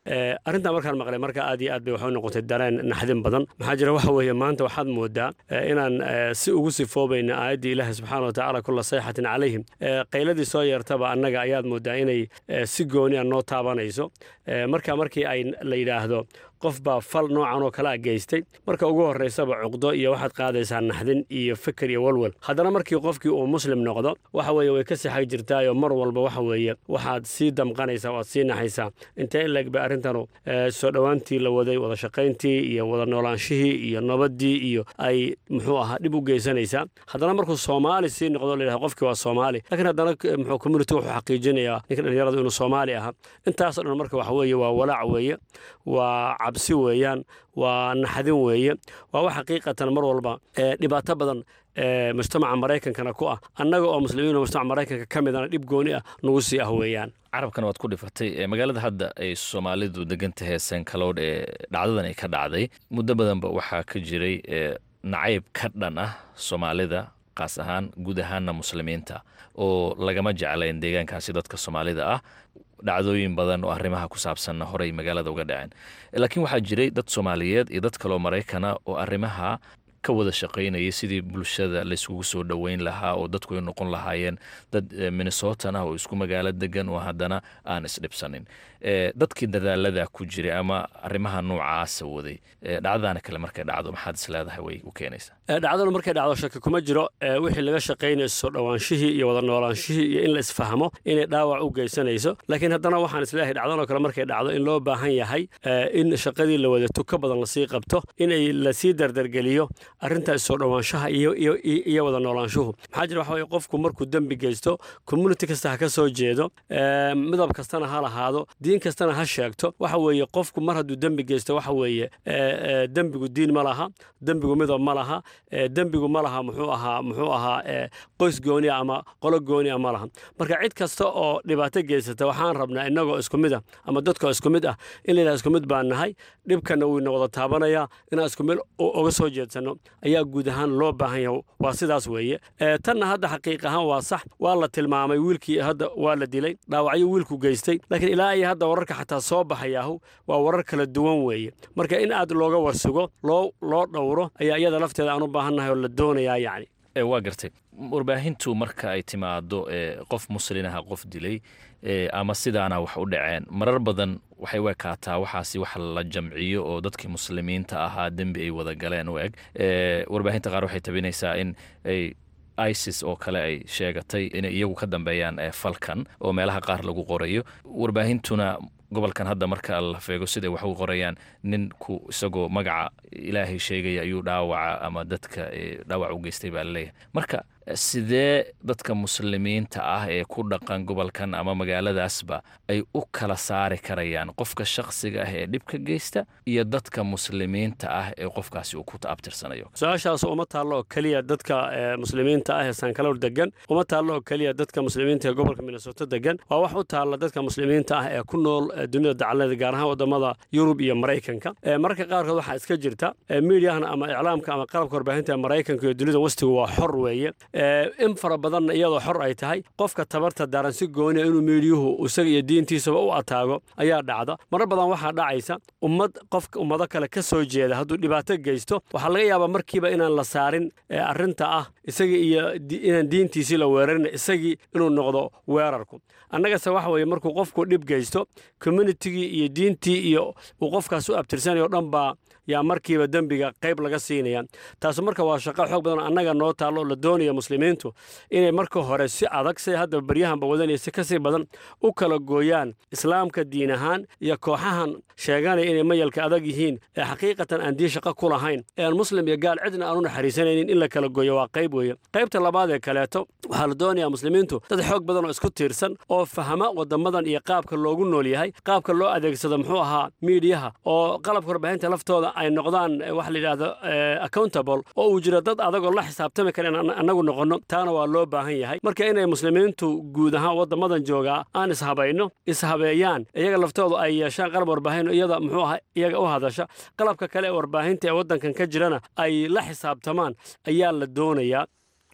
arrintaa markaan maqlay marka aad iyo aad bay waxu noqotay dareen naxdin badan maxaa jira waxa weeye maanta waxaad moodaa inaan si ugu sifoobayna aayaddii ilaahi subxaana watacaala kulla sayxatin calayhim qayladii soo yeertaba annaga ayaad moodaa inay si gooni a noo taabanayso marka markii ay la yidhaahdo qof baa fal noocan oo kalea geystay marka ugu horraysaba cuqdo iyo waxaad qaadaysaa naxdin iyo fikir iyo walwal haddana markii qofkii uu muslim noqdo waxa weeye way ka sixag jirtaayoo mar walba waxa weeye waxaad sii damqanaysaa waad sii naxaysaa intee in laeg bay arrintanu soo dhowaantii la waday wada shaqayntii iyo wada noolaanshihii iyo nabaddii iyo ay muxuu ahaa dhib u geysanaysaa haddana markuu soomaali sii noqdo layidhahdo qofkii waa soomaali laakiin haddana muxuu community wuxuu xaqiijinayaa ninka dhallinyaradu inuu soomaali ahaa intaasoo dhan marka waxa weeye waa walaac weeye waa cabsi weeyaan waa naxdin weeye waa wax xaqiiqatan mar walba dhibaato badan mujtamaca maraykankana ku ah annaga oo muslimiin oo mujtamaca maraykanka ka midana dhib gooni ah nagu sii ah weeyaan carabkan waad ku dhifatay magaalada hadda ay soomaalidu degan tahay sankaloodh ee dhacdadan ay ka dhacday muddo badanba waxaa ka jiray nacayb ka dhan ah soomaalida qaas ahaan guud ahaanna muslimiinta oo lagama jeclayn deegaankaasi dadka soomaalida ah dhacdooyin badan oo arrimaha ku saabsanna horey magaalada uga dhaceen laakiin waxaa jiray dad soomaaliyeed iyo dad kaloo maraykana oo arrimaha ka wada shaqaynayay sidii bulshada layskugu soo dhoweyn lahaa oo dadku ay noqon lahaayeen dad minnesotan ah oo isku magaalo degan oo haddana aan isdhibsanin dadkii dadaalada ku jiray ama arrimaha noocaasa waday dhacdadaana kale markay dhacdo maxaad is leedahay way u keenaysaa dhacdadu markay dhacdo shaki kuma jiro wixii laga shaqaynayo soo dhowaanshihii iyo wada noolaanshihii iyo in la isfahmo inay dhaawac u geysanayso laakiin haddana waxaan isleeyahay dhacdanoo kale markay dhacdo in loo baahan yahay in shaqadii la wada tuka badan lasii qabto inay lasii dardargeliyo arrintaas soo dhowaanshaha iyo wada noolaanshuhu maxaa jira waxa weye qofku markuu dembi geysto community kasta ha ka soo jeedo midab kastana ha lahaado diin kastana ha sheegto waxa weeye qofku mar hadduu dembi geysto waxa weeye dembigu diin ma laha dembigu midab ma laha dembigu ma laha muxuu ahaa muxuu ahaa qoys goonia ama qolo goonia ma laha marka cid kasta oo dhibaato geysata waxaan rabnaa innagoo isku mid ah ama dadkoo isku mid ah in layidhaha isku mid baan nahay dhibkana wuu ina wada taabanayaa inaan isku mid uga soo jeedsanno ayaa guud ahaan loo baahan yahay waa sidaas weeye tanna hadda xaqiiq ahaan waa sax waa la tilmaamay wiilkii hadda waa la dilay dhaawacyo wiilku geystay laakiin ilaa iyo hadda wararka xataa soo baxayaahu waa warar kala duwan weeye marka in aad looga warsugo loo loo dhowro ayaa iyada lafteeda aan u baahannahay oo la doonayaa yacni waa gartay warbaahintu marka ay timaado qof muslinaha qof dilay ama sidaana wax u dhaceen marar badan waxay u ekaataa waxaasi wax la jamciyo oo dadkii muslimiinta ahaa dembi ay wada galeen u eg warbaahinta qaar waxay tabinaysaa in ay isis oo kale ay sheegatay inay iyagu ka dambeeyaan falkan oo meelaha qaar lagu qorayo warbaahintuna gobolkan hadda marka la feego siday wax u qorayaan ninku isagoo magaca ilaahay sheegaya ayuu dhaawaca ama dadka dhaawac u geystay baa laleeyahay marka sidee dadka muslimiinta ah ee ku dhaqan gobolkan ama magaaladaasba ay u kala saari karayaan qofka shakhsiga ah ee dhibka geysta iyo dadka muslimiinta ah ee qofkaasi uu ku abtirsanayo su-aashaas uma taallo oo keliya dadka muslimiinta ah ee sankaloor degan uma taallo oo keliya dadka muslimiinta ee gobolka minnesoto degan waa wax u taalla dadka muslimiinta ah ee ku nool dunida dacalada gaar ahaan wadamada yurub iyo maraykanka mararka qaarkood waxaa iska jirta miidiyahana ama iclaamka ama qalabka warbaahinta ee maraykanka iyo dunida wastigu waa xor weeye in fara badanna iyadoo xor ay tahay qofka tabarta daran si gooniya inuu miidiyuhu isaga iyo diintiisaba u ataago ayaa dhacda marar badan waxaa dhacaysa ummad qofka ummado kale ka soo jeeda hadduu dhibaato geysto waxaa laga yaabaa markiiba inaan la saarin arrinta ah isagii iyo inaan diintiisii la weerarin isagii inuu noqdo weerarku annagase waxa weeye markuu qofku dhib geysto communitigii iyo diintii iyo uu qofkaas u abtirsanayo dhan baa yaa markiiba dembiga qayb laga siinaya taasu marka waa shaqo xoog badan annaga noo taallo oo la doonaya muslimiintu inay marka hore si adag say hadda baryahanba wadanaya si kasii badan u kala gooyaan islaamka diin ahaan iyo kooxahan sheeganaya inay mayalka adag yihiin ee xaqiiqatan aan diin shaqo ku lahayn ee aan muslim iyo gaal cidna aan u naxariisanaynin in la kala gooyo waa qayb weeye qaybta labaad ee kaleeto waxaa la doonayaa muslimiintu dad xoog badan oo isku tiirsan oo fahma wadamadan iyo qaabka loogu nool yahay qaabka loo adeegsado muxuu ahaa miidiyaha oo qalabka warbaahinta laftooda ay noqdaan waxa la yidhahdo accountable oo uu jiro dad adagoo la xisaabtami kara in annagu noqonno taana waa loo baahan yahay marka inay muslimiintu guud ahaan waddamadan joogaa aan ishabayno ishabeeyaan iyaga laftoodu ay yeeshaan qalab warbaahin iyada muxuu aha iyaga u hadasha qalabka kale ee warbaahinta ee waddankan ka jirana ay la xisaabtamaan ayaa la doonayaa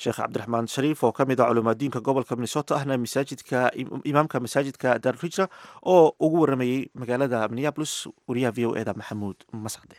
sheekh cabdiraxmaan shariif oo ka mid ah culumaadiinka gobolka minnesota ahna masaajidka imaamka masaajidka darhijra oo ugu waramayey magaalada minneapolis wariyaha v o eda maxamuud mascade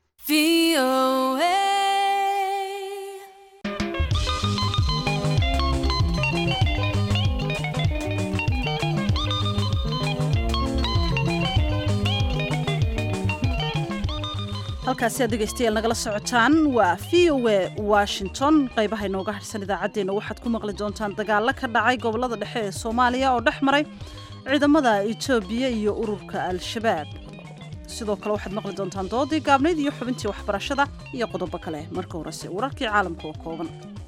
halkaasi aad dhegaystayaal nagala socotaan waa v o e washington qaybaha inooga harsan idaacaddeenna waxaad ku maqli doontaan dagaalo ka dhacay gobollada dhexe ee soomaaliya oo dhex maray ciidamada etoobiya iyo ururka al-shabaab sidoo kale waxaad maqli doontaan doodii gaabnayd iyo xubintii waxbarashada iyo qodobo kale marka horese wararkii caalamka oo kooban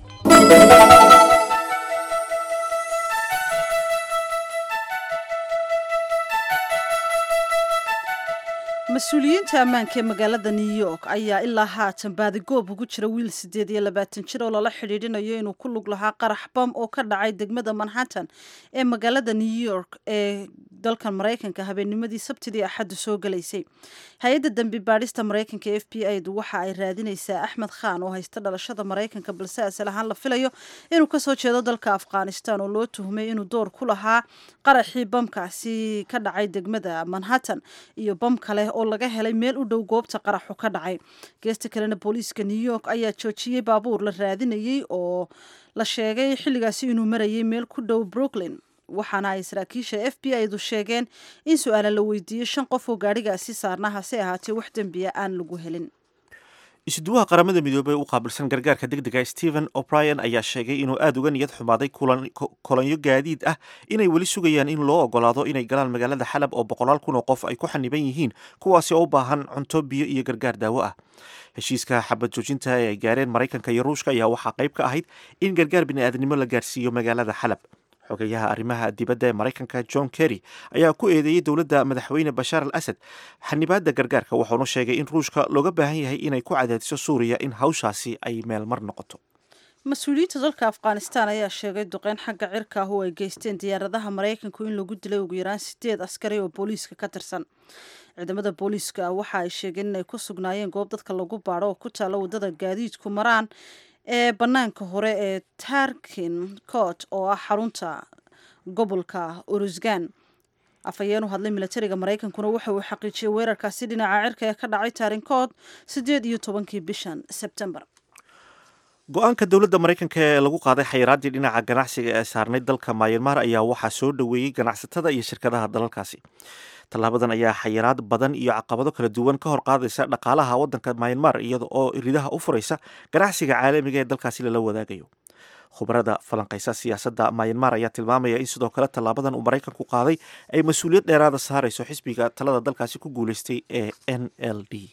mas-uuliyiinta ammaanka ee magaalada new york ayaa ilaa haatan baadigoob ugu jira wiil siddeed iyo labaatan jir oo lala xidhiidhinayo inuu ku lug lahaa qarax bam oo ka dhacay degmada manhattan ee magaalada new york ee dalkan maraykanka habeennimadii sabtidii axaddu soo galaysay hay-adda dembi baadhista maraykanka f b i du waxa ay raadinaysaa axmed khan oo haysta dhalashada maraykanka balse asal ahaan la filayo inuu kasoo jeedo dalka afghanistan oo loo tuhmay inuu door ku lahaa qaraxii bamkaasi ka dhacay degmada manhattan iyo bam kale oo laga helay meel u dhow goobta qaraxu ka dhacay geesta kalena booliiska new york ayaa joojiyey baabuur la raadinayey oo la sheegay xilligaasi inuu marayay meel ku dhow brooklyn waxaana ay saraakiisha f b i du sheegeen in su-aala la weydiiyey shan qof oo gaadhigaasi saarna hase ahaatee wax dembiya aan lagu helin isuduwaha qaramada midoobey u qaabilsan gargaarka degdega stephen o'brien ayaa sheegay inuu aada uga niyad xumaaday kolonyo gaadiid ah inay weli sugayaan in loo ogolaado inay galaan magaalada xalab oo boqolaal kun oo qof ay ku xaniban yihiin kuwaasi oo u baahan cunto biyo iyo gargaar daawo ah heshiiska xabad joojinta ee ay gaareen maraykanka iyo ruushka ayaa waxaa qayb ka ahayd in gargaar bini'aadnimo la gaarsiiyo magaalada xalab xogeyaha arrimaha dibadda ee maraykanka john kerry ayaa ku eedeeyey dowladda madaxweyne bashaar al asad xanibaadda gargaarka wuxuuna sheegay in ruushka looga baahan yahay inay ku cadaadiso suuriya in hawshaasi ay meel mar noqoto mas-uuliyiinta dalka afghanistan ayaa sheegay duqeyn xagga cirka ah oo ay geysteen diyaaradaha maraykanku in lagu dilay ugu yaraan sideed askari oo booliiska ka tirsan ciidamada booliiska waxa ay sheegeen inay ku sugnaayeen goob dadka lagu baadho oo ku taalla waddada gaadiidku maraan ee bannaanka hore ee tarkin court oo ah xarunta gobolka urusgan afhayeen u hadlay milatariga maraykankuna waxa uu xaqiijiyey weerarkaasi dhinaca cirka ee ka dhacay tarinkood siddeed iyo tobankii bishan sebtembar go-aanka dowladda maraykanka ee lagu qaaday xayiraaddii dhinaca ganacsiga ee saarnay dalka mayanmar ayaa waxaa soo dhoweeyey ganacsatada iyo shirkadaha dalalkaasi tallaabadan ayaa xayiraad badan iyo caqabado kala duwan ka hor qaadaysa dhaqaalaha waddanka mayanmar iyada oo ridaha u furaysa ganacsiga caalamiga ee dalkaasi lala wadaagayo khubarada falanqaysa siyaasadda mayanmar ayaa tilmaamaya in sidoo kale tallaabadan uu maraykanku qaaday ay mas-uuliyad dheeraada saarayso xisbiga talada dalkaasi ku guuleystay ee n l d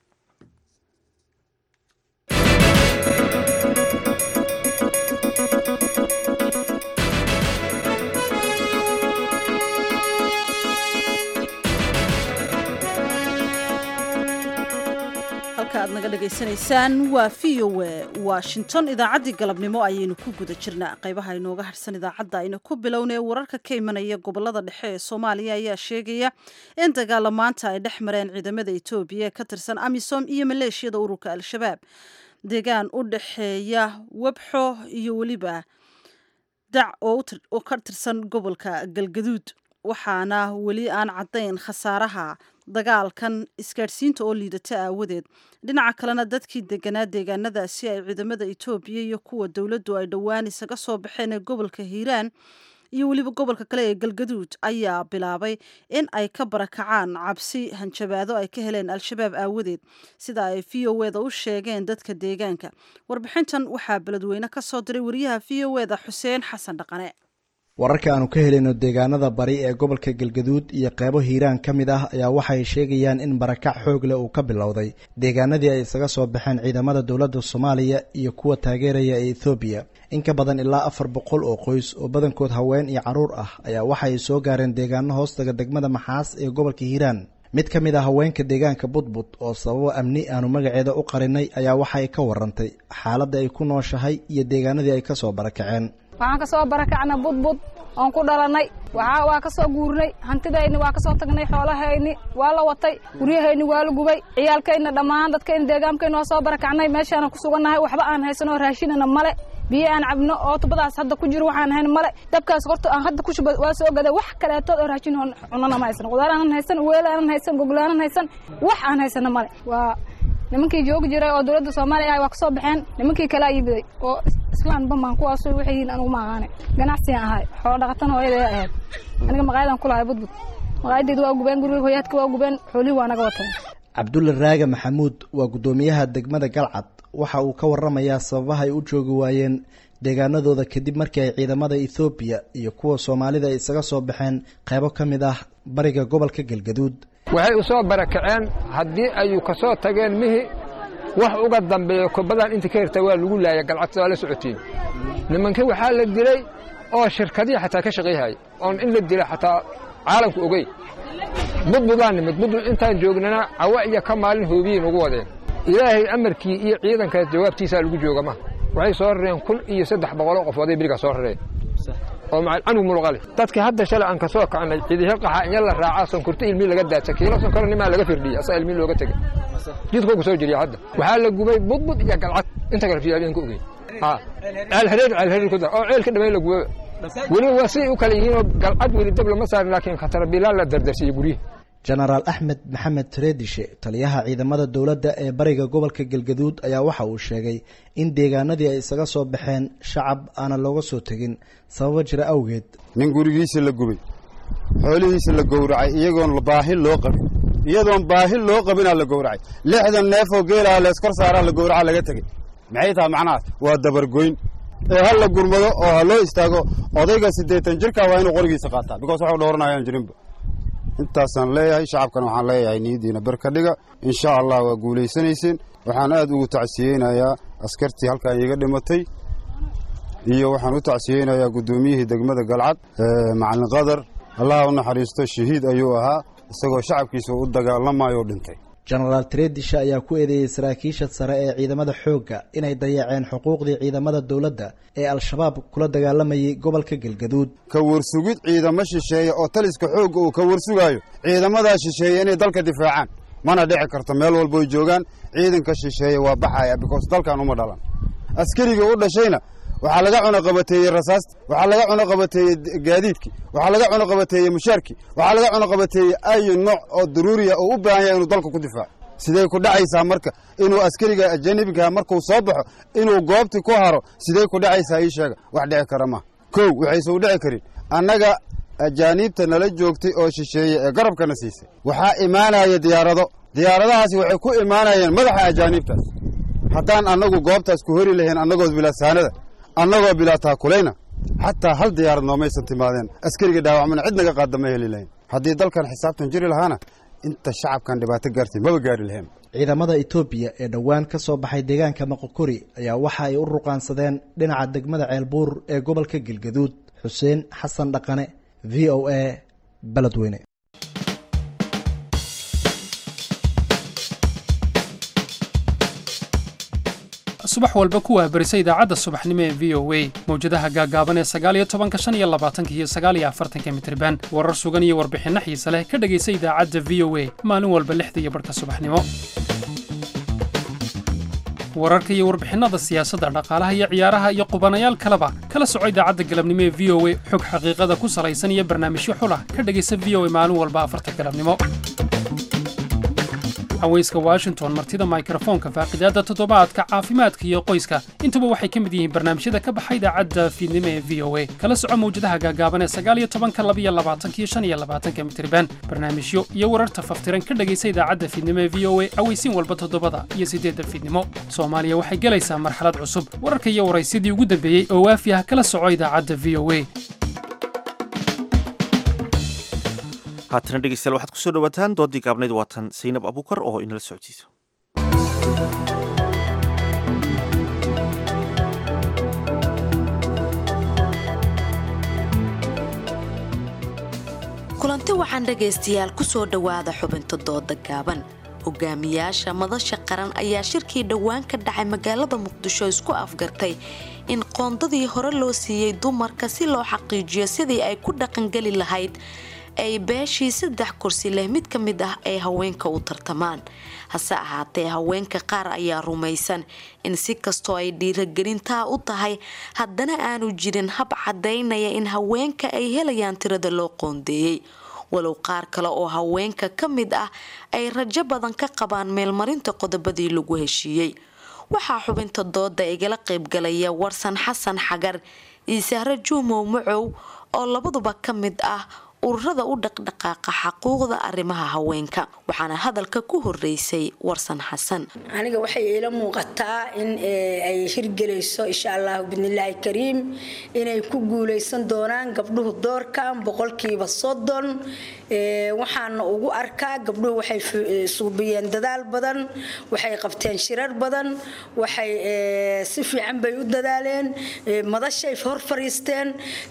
halka aad naga dhagaysanaysaan waa v o e washington idaacaddii galabnimo ayaynu ku guda jirnaa qaybaha inooga harsan idaacadda aynu ku bilownay wararka ka imanaya gobolada dhexe ee soomaaliya ayaa sheegaya in dagaala maanta ay dhex mareen ciidamada etoobiya ee ka tirsan amisom iyo maleeshiyada ururka al-shabaab deegaan u dhexeeya webxo iyo weliba dac oo ka tirsan gobolka galgaduud waxaana weli aan caddayn khasaaraha dagaalkan isgaadhsiinta oo liidata aawadeed dhinaca kalena dadkii deganaa deegaanadaasi ay ciidamada etoobiya iyo kuwa dowladdu ay dhowaan isaga soo baxeen ee gobolka hiiraan iyo weliba gobolka kale ee galgaduud ayaa bilaabay in ay ka barakacaan cabsi hanjabaado ay ka heleen al-shabaab aawadeed sida ay v o eda u sheegeen dadka deegaanka warbixintan waxaa beledweyne ka soo diray wariyaha v o eda xuseen xasan dhaqane wararka aanu ka helayno deegaanada bari ee gobolka galgaduud iyo qeybo hiiraan ka mid ah ayaa waxay sheegayaan in barakac xoog leh uu ka bilowday deegaanadii ay isaga soo baxeen ciidamada dowladda soomaaliya iyo kuwa taageeraya ee ethoobiya in ka badan ilaa afar boqol oo qoys oo badankood haween iyo carruur ah ayaa waxay soo gaareen deegaano hoostaga degmada maxaas ee gobolka hiiraan mid ka mid ah haweenka deegaanka budbud oo sababo amni aanu magaceeda u qarinay ayaa waxay ka warantay xaaladda ay ku nooshahay iyo deegaanadii ay ka soo barakaceen waxaan ka soo barakacnay budbud oon ku dhalannay waxaa waa ka soo guurnay hantidayni waa ka soo tagnay xoolahayni waa la watay guryahayni waa la gubay ciyaalkayna dhammaan dadkayna deegaankayna waa soo barakacnay meeshaana ku sugannahay waxba aan haysanoo raashinana male biyo aan cabno oo tubadaas hadda ku jiro waxaan ahayn male dabkaas horta aan hadda ku shuba waa soo gaday wax kaleetood oo raashin oo cunana ma haysan qudaar aanan haysan weel aanan haysan goglaanan haysan wax aan haysana male waa nimankii joogi jiray oo dowladda soomaaliya ah waa kasoo baxeen nimankii kale ayibiday oo islaan bambaan kuwaasu waxay yihiin anugu ma aqaane ganacsigan ahay xoolo dhaqatan hooyadee ahayd aniga maqaayadan ku lahay budbud maqaayadeyda waa gubeen guriga hoyaadka waa gubeen xoolihii waa naga wateen cabdulle raage maxamuud waa guddoomiyaha degmada galcad waxa uu ka waramayaa sababaha ay u joogi waayeen deegaanadooda kadib markii ay ciidamada ethoobiya iyo kuwa soomaalida ay isaga soo baxeen qaybo ka mid ah bariga gobolka galgaduud waxay u soo barakaceen haddii ayuu ka soo tageen mihi wax uga dambeeya kubadan inta ka hirta waa lagu laaya galcad waa la socotiin nimankii waxaa la dilay oo shirkadihii xataa ka shaqayhaya oon in la dila xataa caalamku ogey budbudaan nimid budbud intaan joognana cawa iyo ka maalin hoobiyiin ugu wadeen ilaahay amarkii iyo ciidankaas jawaabtiisaa lagu joogama waxay soo rareen kun iyo saddex boqoloo qof oday berigaa soo rareen oo macanug muluqale dadkii hadda shalay aan ka soo kacnay cidihi qaxa inya la raacaa sonkorta ilmii laga daadsa kiilo sonkora nimaa laga firdhiyey asaa ilmii looga tegey jidkoo ku soo jiriya hadda waxaa la gubay budbud iyo galcad inta kale fiyaabeen ka ogey ceelhareer ceelhareer ku dar oo ceelka dhamay la gubaba weliba waa siday u kale yihiinoo galcad weli dab lama saarin laakiin khatarabilaan la dardarsiiyey guryihi jenaraal axmed maxamed tareedishe taliyaha ciidamada dowladda ee bariga gobolka galgaduud ayaa waxa uu sheegay in deegaanadii ay isaga soo baxeen shacab aanan looga soo tegin sababo jira awgeed nin gurigiisa la gubay xoolihiisa la gowracay iyagoon baahi loo qabin iyadoon baahi loo qabinaa la gowracay lixdan neefoo geelaha leeskor saaraa la gowraca laga tegey maxay tahay macnahaas waa dabargoyn ee ha la gurmado oo ha loo istaago odayga siddeetan jirka waa inuu qorigiisa qaataa bikoos waxu dhowranayaan jirinba intaasaan leeyahay shacabkan waxaan leeyahay niyaddiina ber ka dhiga insha allah waa guulaysanayseen waxaan aad ugu tacsiyeynayaa askartii halkan iiga dhimatay iyo waxaan u tacsiyeynayaa guddoomiyihii degmada galcad macalin qadar allaha u naxariisto shahiid ayuu ahaa isagoo shacabkiisa u dagaalamayo dhintay jenaraal tareedisha ayaa ku eedeeyey saraakiisha sare ee ciidamada xoogga inay dayaceen xuquuqdii ciidamada dowladda ee al-shabaab kula dagaalamayay gobolka galgaduud ka warsugid ciidamo shisheeye oo taliska xoogga uu ka warsugaayo ciidamadaa shisheeye inay dalka difaacaan mana dhici karto meel walboy joogaan ciidanka shisheeye waa baxaya bikoos dalkan uma dhalan askarigii u dhashayna waxaa laga cunoqabateeyey rasaasta waxaa laga cunoqabateeyey gaadiidkii waxaa laga cunoqabateeyey mushaarkii waxaa laga cunoqabateeyey ayu nooc oo daruuriya oo u baahan yahay inuu dalka ku difaaco sidey ku dhacaysaa marka inuu askariga ajanibigaha markuu soo baxo inuu goobtii ku haro sidey ku dhacaysaa ii sheega wax dhici kara ma kow waxayse u dhici karin annaga ajaaniibta nala joogtay oo shisheeye ee garabkana siisay waxaa imaanaya diyaarado diyaaradahaasi waxay ku imaanayeen madaxa ajaaniibtaas haddaan annagu goobtaas ku hori lahayn annagoo bilaasaanada annagoo bilaa taakulayna xataa hal diyaarad noomaysan timaadeen askariga dhaawacmana cid naga qaadda ma heli lahayn haddii dalkan xisaabtan jiri lahaana inta shacabkan dhibaato gaartay maba gaari lahayn ciidamada etoobiya ee dhowaan ka soo baxay deegaanka maqokori ayaa waxa ay u ruqaansadeen dhinaca degmada ceelbuur ee gobolka galgaduud xuseen xasan dhaqane v o a beledweyne subax walba ku waabarisa idaacadda subaxnimo ee v o a mawjadaha gaaggaaban ee sagaaliyo tobanka shan iyo labaatanka iyo sagaaliyo afartanka mitriban warar sugan iyo warbixinno xiise leh ka dhegaysa idaacadda v o a maalin walba lixda iyo barhka subaxnimo wararka iyo warbixinnada siyaasadda dhaqaalaha iyo ciyaaraha iyo qubanayaal kaleba kala soco idaacadda galabnimo ee v o a xog xaqiiqada ku salaysan iyo barnaamijyo xulah ka dhegaysa v o a maalin walba afarta galabnimo haweyska washington martida mikrofoonka faaqidaadda toddobaadka caafimaadka iyo qoyska intuba waxay ka mid yihiin barnaamijyada ka baxa idaacadda fiidnimo ee v o a kala soco mawjadaha gaagaaban ee sagaaliyo tobanka labiyo labaatankiyo shan iyo labaatanka mitriban barnaamijyo iyo wararta faftiran ka dhegaysa idaacadda fiidnimo ee v o a aweysiin walba toddobada iyo siddeedda fiidnimo soomaaliya waxay gelaysaa marxalad cusub wararka iyo waraysyadii ugu dambeeyey oo waafi ah kala soco idaacadda v o a haatana dhegeystayaal waxaad kusoo dhawaataan doodii gaabnayd waatan saynab abuukar oo inala socodsiiso kulanti waxaan dhegaystayaal kusoo dhowaada xubinta dooda gaaban hogaamiyaasha madasha qaran ayaa shirkii dhowaan ka dhacay magaalada muqdisho isku afgartay in qoondadii hore loo siiyey dumarka si loo xaqiijiyo sidii ay ku dhaqangeli lahayd ay beeshii saddex kursi leh mid ka mid ah ay haweenka u tartamaan hase ahaatee haweenka qaar ayaa rumaysan in si kastoo ay dhiiragelintaa u tahay haddana aanu jirin hab cadaynaya in haweenka ay helayaan tirada loo qoondeeyey walow qaar kale oo haweenka ka mid ah ay rajo badan ka qabaan meelmarinta qodobadii lagu heshiiyey waxaa xubinta dooda igala qaybgalaya warsan xasan xagar iyo sahre juumow macow oo labaduba ka mid ah ururada u dhaqdhaqaaqa xaquuqda arrimaha haweenka waxaana hadalka ku horeysay warsan xasan aniga waxay iila muuqataa in ay hirgelayso insha allahu bidnilaahi kariim inay ku guuleysan doonaan gabdhuhu doorkan boqolkiiba soddon waxaana ugu arkaa gabdhuhu waxay suubiyeen dadaal badan waxay qabteen shirar badan waxay si fiican bay u dadaaleen madashay hor fariisteen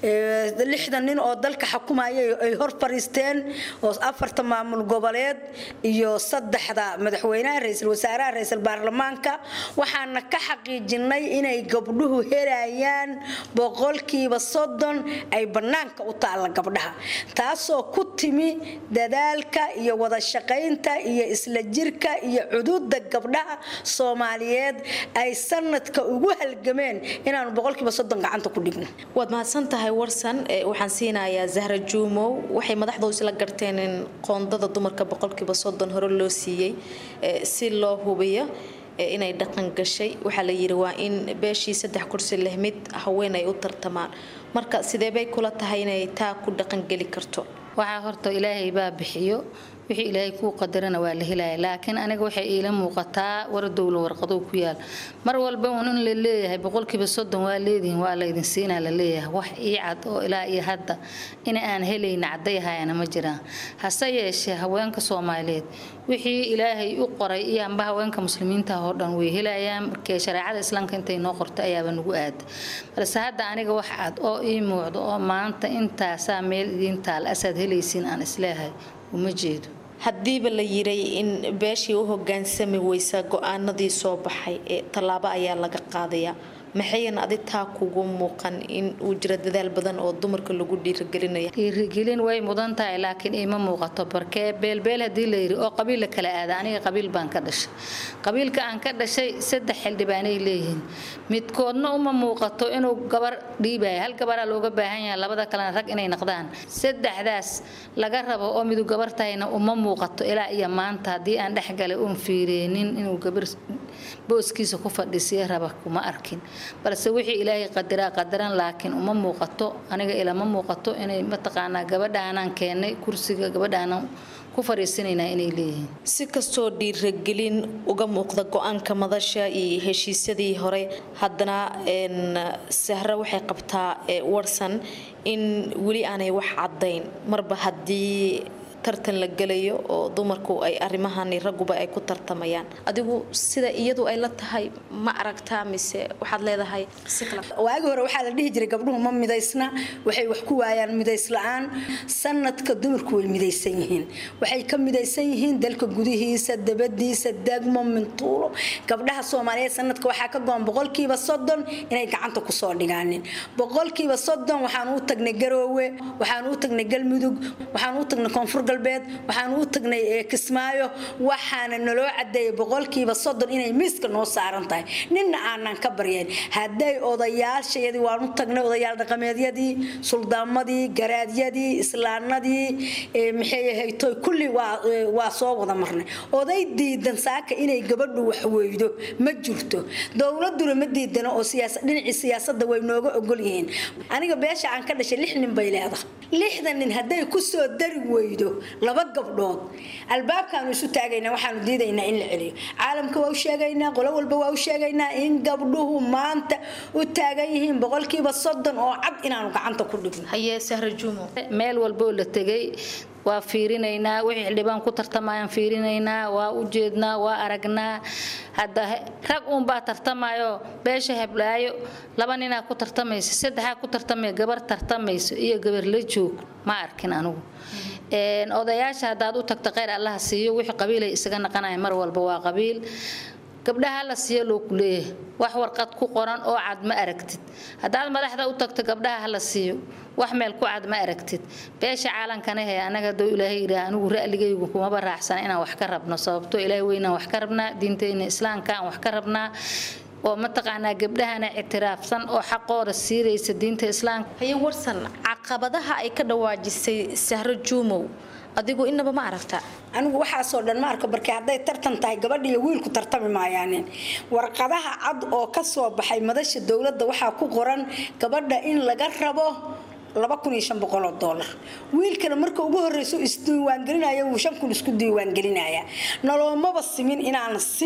lixdan nin oo dalka xukumayay ay hor fariisteen oo afarta maamul goboleed iyo saddexda madaxweynaha ra-iisul wasaaraha ra-iisul baarlamaanka waxaana ka xaqiijinay inay gabdhuhu helayaan boqolkiiba soddon ay bannaanka u taalla gabdhaha taasoo ku timi dadaalka iyo wada shaqaynta iyo isla jirka iyo cududa gabdhaha soomaaliyeed ay sanadka ugu halgameen inaanu boqolkiiba soddon gacanta ku dhigno waad mahadsan tahay warsan waxaan siinayaa zahra juumow waxay madaxdu isla garteen in qoondada dumarka boqolkiiba soddon hore loo siiyey si loo hubiyo inay dhaqan gashay waxaa la yiri waa in beeshii saddex kursi leh mid haween ay u tartamaan marka sidee bay kula tahay inay taa ku dhaqangeli karto waxaa horta ilaahay baa bixiyo wixii ilaahay kuu qadarana waa la helaya laakiin aniga waxay iila muuqataa waradowla warqadou ku yaal mar walba uun in la leeyahay boqolkiiba soddon waa leedihin waa laydin siinaa la leeyahay wax ii cad oo ilaa iyo hadda in aan helayna caddayahayana ma jiraan hase yeeshee haweenka soomaaliyeed wixii ilaahay u qoray iyo amba haweenka muslimiinta oo dhan way helayaan markee shareecada islaamka intay noo qortay ayaaba nagu aada balse hadda aniga wax cad oo ii muuqdo oo maanta intaasaa meel idiin taal asaad helaysiin aan isleehay uma jeedo haddiiba la yiray in beeshii u hogaansami weysa go-aanadii soo baxay ee tallaabo ayaa laga qaadayaa maxayan adi taa kugu muuqan in uu jiro dadaal badan oo dumarka lagu dhiirigelinaya dhiirigelin way mudan tahay laakiin iima muuqato barkee beelbeel haddii la yiri oo qabiil la kala aada aniga qabiil baan ka dhashay qabiilka aan ka dhashay saddex xildhibaanay leeyihiin midkoodna uma muuqato inuu gabar dhiibaya hal gabaraa looga baahan yahay labada kalena rag inay noqdaan saddexdaas laga rabo oo midu gabar tahayna uma muuqato ilaa iyo maanta haddii aan dhexgalay uun fiireenin inuu gabar booskiisa ku fadhiisiya raba kuma arkin balse wixii ilaahay qadiraa qadaran laakiin uma muuqato aniga ilama muuqato inay mataqaanaa gabadhaanaan keennay kursiga gabadhaanaan ku fariisanaynaa inay leeyihiin si kastoo dhiiragelin uga muuqda go-aanka madasha iyo heshiisyadii hore haddana sahre waxay qabtaa warsan in weli aanay wax caddayn marba haddii tartan la gelayo oo dumarku ay arrimahani ragguba ay ku tartamayaan adigu sida iyadu ay la tahay ma aragtaa mise waxaad leedahay waagi hore waxaa la dhihi jiray gabdhuhu ma midaysna waxay wax ku waayaan midays la-aan sanadka dumarku way midaysan yihiin waxay ka midaysan yihiin dalka gudihiisa dabadiisa degmo mintuulo gabdhaha soomaaliyeed sanadka waxaa ka go-an boqolkiiba soddon inay gacanta kusoo dhigaanin boqolkiiba soddon waxaan u tagnay garoowe waxaan u tagnay galmudug waxaan u tagnay koonfur galbeed waxaan u tagnay kismaayo waxaana naloo cadeeyay boqolkiiba soddon inay miiska noo saaran tahay ninna aanan ka baryayn hadday odayaashayadii waan u tagnay odayaal dhaqameedyadii suldaamadii garaadyadii islaanadii maxay ahaytoy kulli waa soo wada marnay oday diidan saaka inay gabadhu wax weydo ma jirto dowladuna ma diidano oo dhinacii siyaasadda way nooga ogol yihiin aniga beesha aan ka dhashay lix nin bay leedahay lixdan nin hadday kusoo dari weydo laba gabdhood albaabkaanu isu taagaynaa waxaanu diidaynaa in la celiyo caalamka waa u sheegaynaa qolo walba waa u sheegaynaa in gabdhuhu maanta u taagan yihiin boqolkiiba soddon oo cad inaanu gacanta ku dhigno hayee sahra juumo meel walboo la tegay waa fiirinaynaa wixii xildhibaan ku tartamayaan fiirinaynaa waa u jeednaa waa aragnaa hadda rag uunbaa tartamayo beesha heblaayo laba ninaa ku tartamaysa saddexaa ku tartamaya gabar tartamayso iyo gabar la joog ma arkin anigu odayaasha haddaad u tagto kheyr allaha siiyo wixii qabiilay isaga naqanaya mar walba waa qabiil gabdhaha la siiyo loo ku leeyahay wax warqad ku qoran oo cad ma aragtid haddaad madaxda u tagto gabdhaha hala siiyo wax meel ku cad ma aragtid beesha caalankana he anaga haduu ilaahay yidhaah anigu ra'ligaygu kumaba raacsana inaan wax ka rabno sababtoo ilaahay weynaan wax ka rabnaa diinteyna islaamka aan wax ka rabnaa oo mataqaanaa gabdhahana ictiraafsan oo xaqooda siiraysa diinta islaamka haye warsan caqabadaha ay ka dhawaajisay sahro juumow adigu inaba ma aragta anigu waxaasoo dhan ma arko barke hadday tartan tahay gabadha iyo wiilku tartami maayaanin warqadaha cad oo ka soo baxay madasha dowladda waxaa ku qoran gabadha in laga rabo laba kun iyo shan boqol oo doolar wiilkana marka ugu horreyso isdiiwaangelinaya wuu shan kun isku diiwaangelinaya naloomaba simin inaan si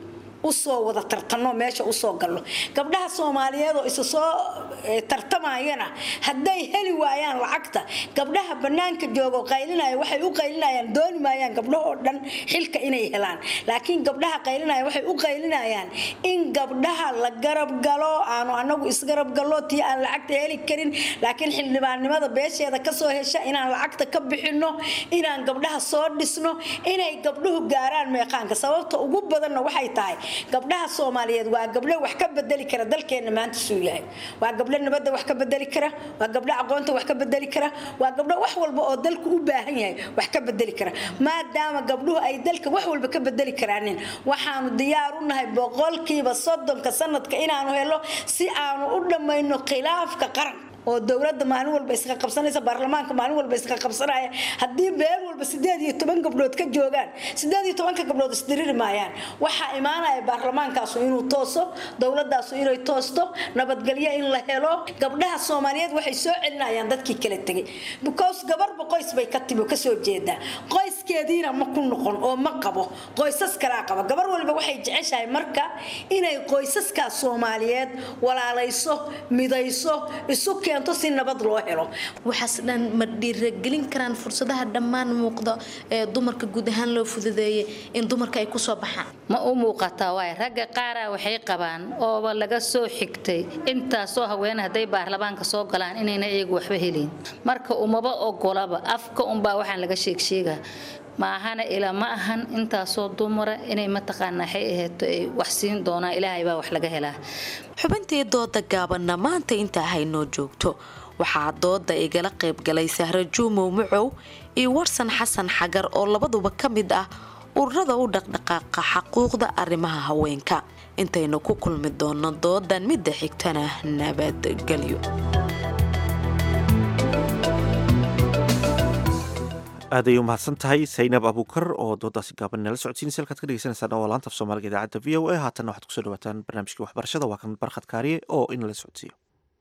usoo wada tartano meesha usoo galno gabdhaha soomaaliyeed oo isa soo tartamayana hadday heli waayaan lacagta gabdhaha banaanka joogo qaylinaya waxay u qaylinayaan dooni maayaan gabdhahoo dhan xilka inay helaan laakiin gabdhaha qaylinaya waxay u qaylinayaan in gabdhaha la garab galo aanu anagu isgarab gallo tii aan lacagta heli karin laakiin xildhibaannimada beesheeda kasoo hesha inaan lacagta ka bixino inaan gabdhaha soo dhisno inay gabdhuhu gaaraan meeqaanka sababta ugu badanna waxay tahay gabdhaha soomaaliyeed waa gabdho wax ka bedeli kara dalkeena maanta suu yahay waa gabdho nabadda wax ka bedeli kara waa gabdho aqoonta wax ka bedeli kara waa gabdho wax walba oo dalku u baahan yahay wax ka bedeli kara maadaama gabdhuhu ay dalka wax walba ka bedeli karaanin waxaanu diyaar u nahay boqolkiiba soddonka sanadka inaanu helo si aanu u dhammayno khilaafka qaran oo dowladda maalin walba iska qabsanaysa baarlamaanka maalin walba iska qabsanaya haddii beel walba sideed iyo toban gabdhood ka joogaan sideed iyo tobanka gabdhood isdiriri maayaan waxaa imaanaya baarlamaankaasu inuu tooso dowladaasu inay toosto nabadgelyo in la helo gabdhaha soomaaliyeed waxay soo celinayaan dadkii kala tegay because gabarba qoys bay ka timi kasoo jeedaa qoyskeediina ma ku noqon oo ma qabo qoysas kalaa qaba gabar waliba waxay jeceshahay marka inay qoysaskaas soomaaliyeed walaalayso midayso isu si nabad loo helo waxaas dhan ma dhiiragelin karaan fursadaha dhammaan muuqda ee dumarka guud ahaan loo fududeeyay in dumarka ay kusoo baxaan ma u muuqataa waay ragga qaara waxay qabaan ooba laga soo xigtay intaasoo haween hadday baarlamaanka soo galaan inayna iyagu waxba helin marka umaba ogolaba afka unbaa waxaan laga sheegsheegaa maahana ilaa ma ahan intaasoo dumara inay mataqaanaa waxay ahayto ay wax siin doonaan ilaahay baa wax laga helaa xubintii dooda gaabanna maanta intaa haynoo joogto waxaa dooda igala qaybgalay sahro juumow mucow iyo warsan xasan xagar oo labaduba ka mid ah ururada u dhaqdhaqaaqa xaquuqda arrimaha haweenka intaynu ku kulmi doono doodan midda xigtana nabadgelyo aaday u mahadsan tahay saynab abuukar oo doodaasi gaaban nala socodsiinaysa halkaad ka dhegeysanaysaa waa laanta af soomaaliga idaacadda v o a haatanna waxaad kusoo dhawaataan barnaamijkii waxbarashada waa kan barkhad kaariye oo inala socodsiiyo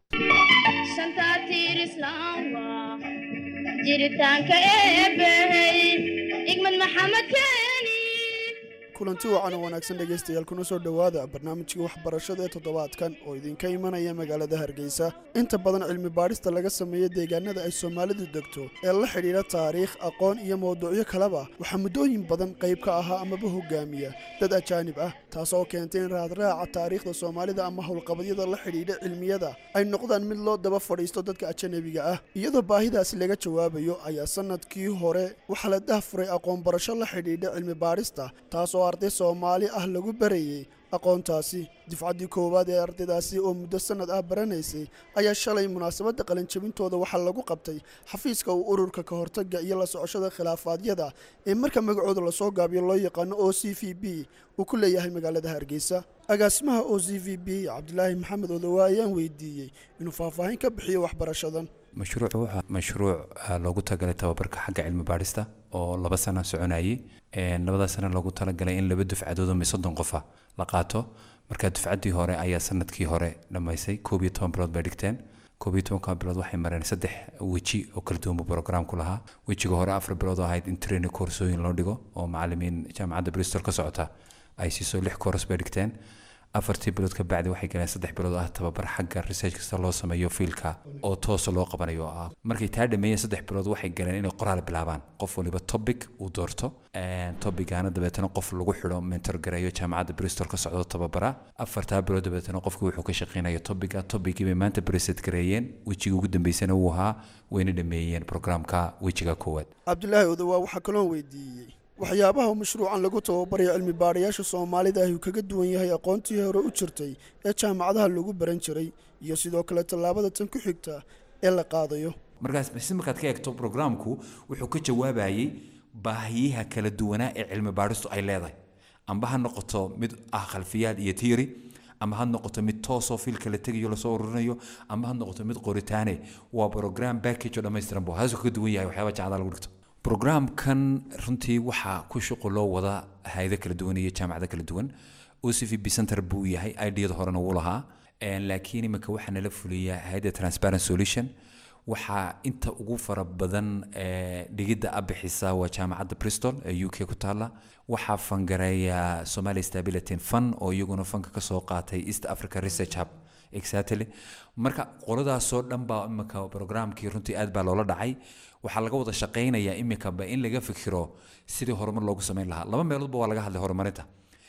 jiritaanka eebbahey igmad maxamed keeni kulanti wacan oo wanaagsan dhegaystayaal kuna soo dhowaada barnaamijka waxbarashada ee toddobaadkan oo idinka imanaya magaalada hargeysa inta badan cilmi baadhista laga sameeya deegaanada ay soomaalidu degto ee la xidhiidha taariikh aqoon iyo mawduucyo kaleba waxaa muddooyin badan qayb ka ahaa amaba hogaamiya dad ajaanib ah taas oo keentay in raadraaca taariikhda soomaalida ama howlqabadyada la xidhiidha cilmiyada ay noqdaan mid loo daba fadhiisto dadka ajanabiga ah iyadoo baahidaasi laga jawaabayo ayaa sanadkii hore waxaa la dahfuray aqoon barasho la xidhiidha cilmi baadhista taas oo arday soomaali ah lagu barayey aqoontaasi difcaddii koowaad ee ardaydaasi oo muddo sannad ah baranaysay ayaa shalay munaasabadda qalinjabintooda waxaa lagu qabtay xafiiska uu ururka ka hortagga iyo la socoshada khilaafaadyada ee marka magacooda lasoo gaabiyo loo yaqaano o c v b uu ku leeyahay magaalada hargeysa agaasimaha o c v b cabdilaahi maxamed odowa ayaan weydiiyey inuu faahfaahin ka bixiyo waxbarashadan mashruucu wuxuu mashruuc loogu talagalay tababarka xagga cilmi baadhista oo laba sana soconayay labada sana loogu talagalay in laba dufcadood oo soddon qofa la qaato marka dufcaddii hore ayaa sanadkii hore dhammaysay koob iyo toban bilood bay dhigteen koob iyo tobanka bilood waxay mareen saddex weji oo kala duwan buu programku lahaa wejiga hore afar bilood oo ahayd in training koorsooyin loo dhigo oo macalimiin jaamacadda bristol ka socota ay siiso lix koors bay dhigteen afartii bilood ka bacdi waxay galeen saddex bilood ah tababar xagga research kasta loo sameeyo fiilka oo toosa loo qabanayo ah markay taa dhameeyeen saddex bilood waxay galeen inay qoraal bilaabaan qof waliba topic uu doorto tobicana dabeetana qof lagu xidho mentor gareeyo jaamacadda bristol ka socdo tababara afartaa bilood dabeetana qofki wuxuu ka shaqeynaya topica topicii bay maanta preset gareeyeen wejiga ugu dambeysana uu ahaa wayna dhameeyeen programka wejiga koowaad cabdulaahi odowa waxaa kaloo weydiiyey waxyaabaha mashruucan lagu tababarayo cilmi baadhayaasha soomaalida ahi uu kaga duwan yahay aqoontii hore u jirtay ee jaamacadaha lagu baran jiray iyo sidoo kale tallaabada tan ku xigta ee la qaadayo markaas si markaad ka eegto programku wuxuu ka jawaabayay baahiyaha kala duwanaa ee cilmi baadhistu ay leedahay amba ha noqoto mid ah khalfiyaad iyo tiiri ama ha noqoto mid toosoo fiilka la tegayo lasoo ururinayo ama ha noqoto mid qoritaane waa program package oo dhammaystiran bu haasuu kaga duwan yahay waxyaaba jaamacada lagu dhigto programkan runtii waxaa ku shuquloo wada hayado kala duwan iyo jaamacado kala duwan ocvb center buu yahay idiyada horena wuu lahaa laakiin iminka waxaa nala fuliyaa hayadda transparent solution waxaa inta ugu fara badan dhigidda abixisa waa jaamacadda bristol ee u k ku taala waxaa fangareeya somalia stability fund oo iyaguna fanka kasoo qaatay east africa research hub exactly marka qoladaasoo dhan baa iminka programkii runtii aad baa loola dhacay waxaa laga wada shaqaynayaa iminkaba in laga fikiro sidii horumar loogu samayn lahaa laba meeloodba waa laga hadlay horumarinta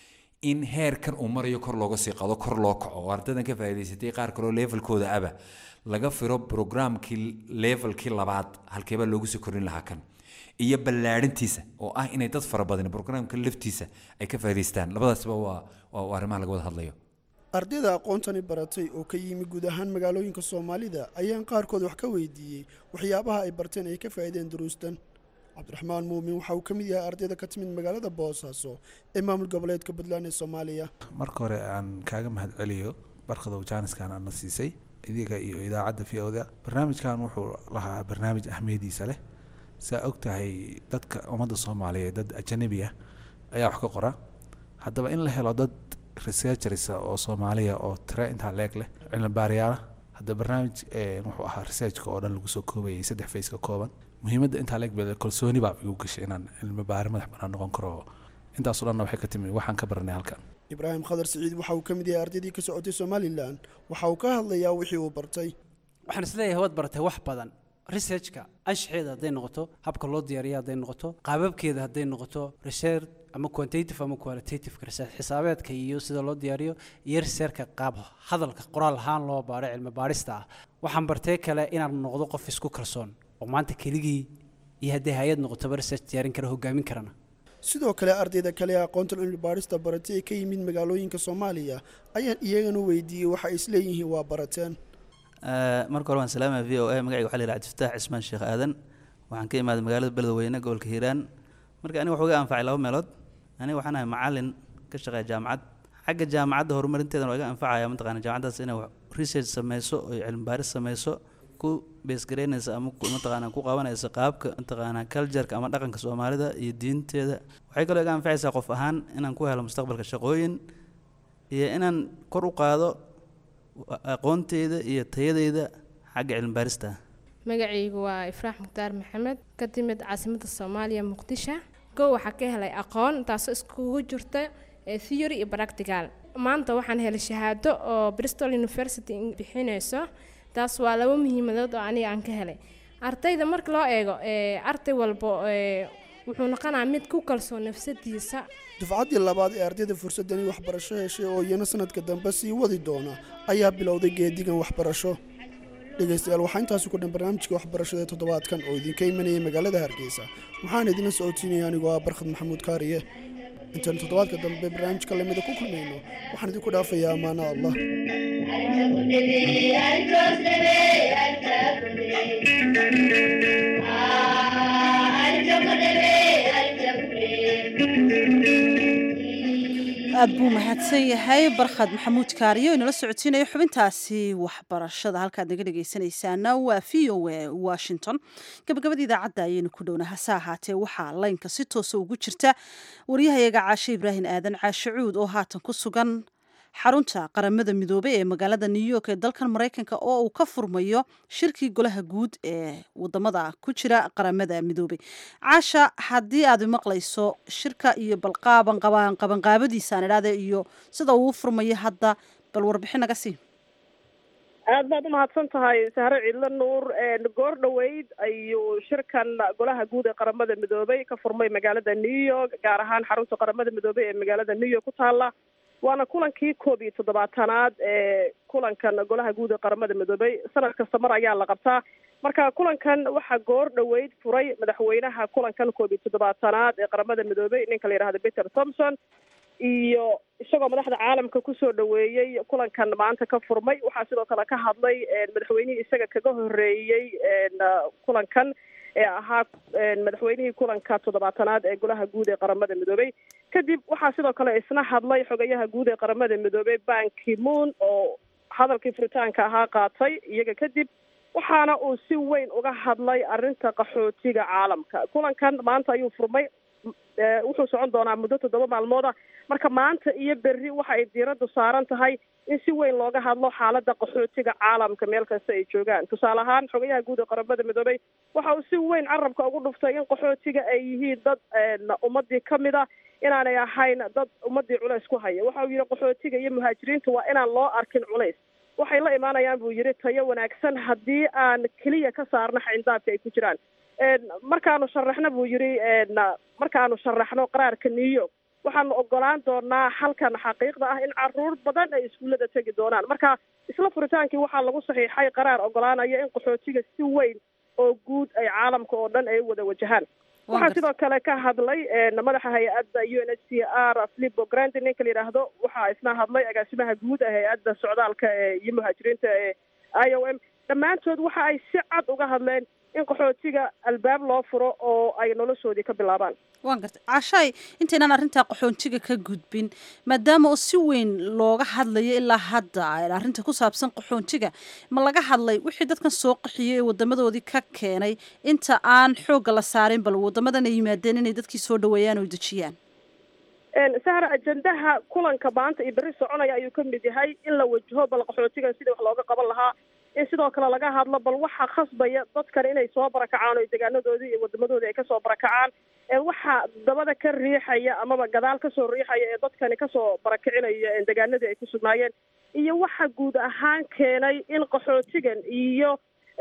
in heerkan uu marayo kor looga sii qado kor loo kaco oo ardaydan ka faa'iidaysatay qaar kaloo levelkooda aba laga firo programkii levelkii labaad halkeebaa loogu sii korin lahaa kan iyo ballaadhintiisa oo ah inay dad fara badan programka laftiisa ay ka faa'iidaystaan labadaasba waa waa arrimaha laga wada hadlayo ardayda aqoontani baratay oo ka yimi guud ahaan magaalooyinka soomaalida ayaan qaarkood wax ka weydiiyey waxyaabaha ay barteen ay ka faa'iideen duruustan cabdiraxmaan muumin waxa uu ka mid yahay ardayda ka timid magaalada boosaaso ee maamul goboleedka puntland ee soomaaliya marka hore aan kaaga mahadceliyo barkadow jaaniskan aadna siisay idiga iyo idaacadda v oda barnaamijkan wuxuu lahaa barnaamij ahmiyadiisa leh saa og tahay dadka ummadda soomaaliyeed dad ajanabi ah ayaa wax ka qora haddaba in la helo dad researchers oo soomaaliya oo tire intaa leeg leh cilmi baarayaala hadda barnaamij wuxuu ahaa researchka oo dhan lagu soo koobayay saddex face ka kooban muhiimadda intaa leeg baa kalsooni baa igu gashay inaan cilmi baari madax banaan noqon karo intaasoo dhanna waxay ka timi waxaan ka baranay halkan ibraahim khadar siciid waxa uu ka mid yahay ardaydii ka socotay somalilan waxa uu ka hadlayaa wixii uu bartay waxaan isleeyahay waad baratay wax badan researchka anshaxeeda hadday noqoto habka loo diyaariya hadday noqoto qaababkeeda hadday noqoto research ama quantitative ama qualitative research xisaabeedka iyo sida loo diyaariyo iyo researchka qaab hadalka qoraal ahaan loo baaro cilmi baarista ah waxaan bartay kale inaan noqdo qof isku kalsoon oo maanta keligii iyo haddii hay-ad noqotoba research diyaarin kara hogaamin karana sidoo kale ardayda kale ee aqoonta cilmi baarista baratay ee ka yimid magaalooyinka soomaaliya ayaan iyagana weydiiyey waxa ay isleeyihiin waa barateen marka hore waan salaamaya v o a magacayga waxaa la yidhaha cabdifataax cismaan sheekh aadan waxaan ka imaaday magaalada beledweyne gobolka hiiraan marka aniga wuxuu ga anfacay laba meelood aniga waxaan ahay macalin ka shaqeeya jaamacad xagga jaamacadda horumarinteedana waa iga anfacaya mataqana jaamacaddaas inay research sameyso oo cilmi baaris sameyso ku beesgaraynaysa ama mataqaana ku qabanaysa qaabka mataqaana cultureka ama dhaqanka soomaalida iyo diinteeda waxay kaloo iga anfacaysaa qof ahaan inaan ku helo mustaqbalka shaqooyin iyo inaan kor u qaado aqoonteyda iyo tayadeyda xagga cilmi baarista magacaygu waa ifraax mukhtaar maxamed ka timid caasimadda soomaaliya muqdisho kow waxaa ka helay aqoon taasoo iskugu jirta theory iyo practical maanta waxaan helay shahaado oo bristol university bixinayso taas waa laba muhiimadood oo aniga aan ka helay ardayda marka loo eego arday walbo wuxuu noqonayaa mid ku kalsoon nafsadiisa dufcaddii labaad ee ardayda fursadani waxbarasho heshay oo iyana sanadka dambe sii wadi doona ayaa bilowday geedigan waxbarasho dhegaystayaal waxaa intaasi ku dhan barnaamijka waxbarashada ee toddobaadkan oo idinka imanayay magaalada hargeysa waxaan idinla socotiinaya anigoo ah barkhad maxamuud kaariye intaanu toddobaadka dambe barnaamijka lamida ku kulmayno waxaan idinku dhaafayaa ammaano allah aad buu mahadsan yahay barkhad maxamuud kaariyo inala socotiinayo xubintaasi waxbarashada halkaad naga dhegaysanaysaana waa v o a washington gabagabada idaacadda ayaynu ku dhowna hase ahaatee waxaa laynka si toosa ugu jirta waryahayaga caashe ibraahim aadan caashe cuud oo haatan ku sugan xarunta qaramada midoobey ee magaalada new york ee dalkan maraykanka oo uu ka furmayo shirkii golaha guud ee wadamada ku jira qaramada midoobey caasha haddii aad maqlayso shirka iyo balqaaban qabanqaabadiisaan idhahde iyo sida uu furmayo hadda bal warbixin naga sii aad baad umahadsan tahay sahre ciidlo nuur goor dhoweyd ayuu shirkan golaha guud ee qaramada midoobey ka furmay magaalada new york gaar ahaan xarunta qaramada midoobey ee magaalada new york ku taala waana kulankii koob iyo toddobaatanaad ee kulankan golaha guud ee qaramada midoobay sanad kasta mar ayaa la qabtaa marka kulankan waxaa goor dhoweyd furay madaxweynaha kulankan koob iyo toddobaatanaad ee qaramada midoobay ninka la yidhahdo peter thompson iyo isagoo madaxda caalamka kusoo dhaweeyey kulankan maanta ka furmay waxaa sidoo kale ka hadlay madaxweynihii isaga kaga horeeyey kulankan ee ahaa madaxweynihii kulanka toddobaatanaad ee golaha guud ee qaramada midoobay kadib waxaa sidoo kale isna hadlay xogayaha guud ee qaramada midoobay ban ki-moon oo hadalkii furitaanka ahaa qaatay iyaga kadib waxaana uu si weyn uga hadlay arrinta qaxootiga caalamka kulankan maanta ayuu furmay wuxuu socon doonaa muddo toddoba maalmooda marka maanta iyo berri waxa ay diiraddu saaran tahay in si weyn looga hadlo xaaladda qaxootiga caalamka meel kasta ay joogaan tusaale ahaan xogayaha guud ee qaramada midoobay waxa uu si weyn carabka ugu dhuftay in qaxootiga ay yihiin dad ummadii kamid a inaanay ahayn dad ummadii culays ku haya waxa uu yihi qaxootiga iyo muhaajiriinta waa inaan loo arkin culays waxay la imaanayaan buu yihi tayo wanaagsan haddii aan keliya ka saarno xayndaabka ay ku jiraan markaanu sharaxno buu yihi markaanu sharaxno qaraarka new york waxaanu ogolaan doonaa halkan xaqiiqda ah in caruur badan ay iskuullada tegi doonaan marka isla furitaankii waxaa lagu saxiixay qaraar ogolaanaya in qaxootiga si weyn oo guud ay caalamka oo dhan ay wada wajahaan waxaa sidoo kale ka hadlay madaxa hay-adda u n h c r filipo grandi ninka la yidhaahdo waxaa isna hadlay agaasimaha guud ee hay-adda socdaalka ee iyo muhaajiriinta ee i o m dhammaantood waxa ay si cad uga hadleen in qaxootiga albaab loo furo oo ay noloshoodii ka bilaabaan waan gartay cashaay intaynaan arrintaa qaxoontiga ka gudbin maadaama oo si weyn looga hadlayo ilaa hadda arrinta ku saabsan qaxoontiga ma laga hadlay wixii dadkan soo qaxiyey ee wadamadoodii ka keenay inta aan xoogga la saarin bal wadamadan ay yimaadeen inay dadkii soo dhaweeyaan oo dejiyaan sahra ajendaha kulanka maanta iyo berri soconaya ayuu ka mid yahay in la wajaho bal qaxootigan sidii wax looga qaban lahaa in sidoo kale laga hadlo bal waxaa khasbaya dadkan inay soo barakacaan oo deegaanadoodii iyo wadamadoodii ay kasoo barakacaan waxaa dabada ka riixaya amaba gadaal kasoo riixaya ee dadkani kasoo barakicinaya deegaanadii ay ku sugnaayeen iyo waxa guud ahaan keenay in qaxootigan iyo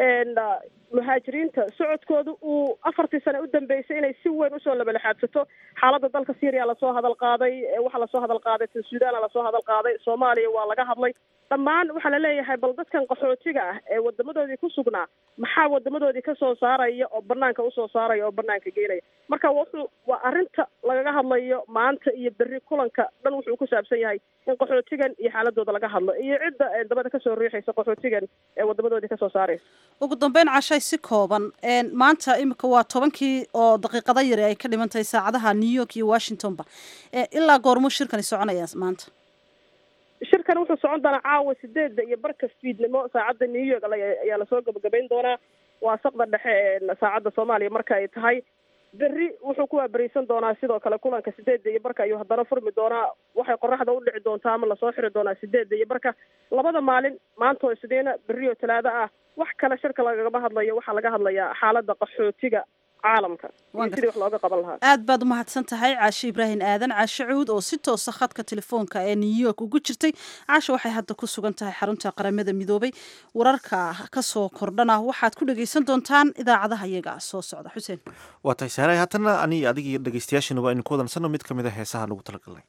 muhaajiriinta socodkooda uu afartii sane u dambeysay inay si weyn usoo labalexaadsato xaaladda dalka syria lasoo hadal qaaday waxaa lasoo hadal qaaday tan suudana lasoo hadal qaaday soomaaliya waa laga hadlay dhammaan waxaa laleeyahay bal dadkan qaxootiga ah ee wadamadoodii ku sugnaa maxaa wadamadoodii kasoo saaraya oo banaanka usoo saaraya oo banaanka geenaya marka wuxuu waa arrinta lagaga hadlayo maanta iyo berri kulanka dhan wuxuu ku saabsan yahay in qaxootigan iyo xaaladooda laga hadlo iyo cidda dabada kasoo riixaysa qaxootigan ee wadamadoodii kasoo saaraysa ugu dambeyn cashay si kooban maanta imika waa tobankii oo daqiiqado yari ay ka dhiman tahay saacadaha new york iyo washingtonba ilaa goormuu shirkani soconaya maanta shirkan wuxuu socon doonaa caawa sideedda iyo barka fiidnimo saacadda new york ayaa lasoo gabagabayn doonaa waa saqda dhexe ee saacadda soomaaliya marka ay tahay berri wuxuu ku waaberiisan doonaa sidoo kale kulanka sideedda iyo barka ayuu haddana furmi doonaa waxay qoraxda u dhici doontaa ama lasoo xiri doonaa sideedda iyo barka labada maalin maanta oo isniina berri oo talaado ah wax kale shirka lagagama hadlayo waxaa laga hadlayaa xaaladda qaxootiga caalamka iyo sidii wax looga qaban lahaa aad baad umahadsan tahay caashe ibraahim aadan caashe cuud oo si toosa khadka telefoonka ee new york ugu jirtay caashe waxay hadda ku sugan tahay xarunta qaramada midoobay wararka kasoo kordhana waxaad ku dhegaysan doontaan idaacadaha iyaga soo socda xuseen waa tahay saaray haatanna aniga adiga iyo dhegeystayaashana waa aynu ku wadansanno mid ka mid a heesaha lagu talagalnay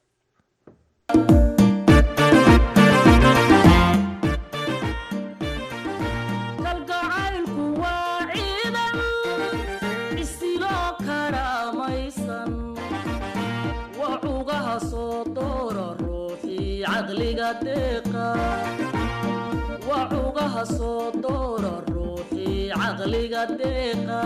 wacugaha soo doora ruuxii caqliga deeqa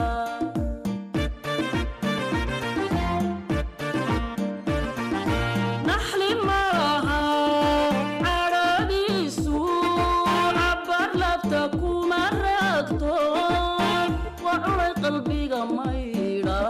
naxli malaha cadhadiisu cabbar labta kuma raagto waa cunay qalbiga maydha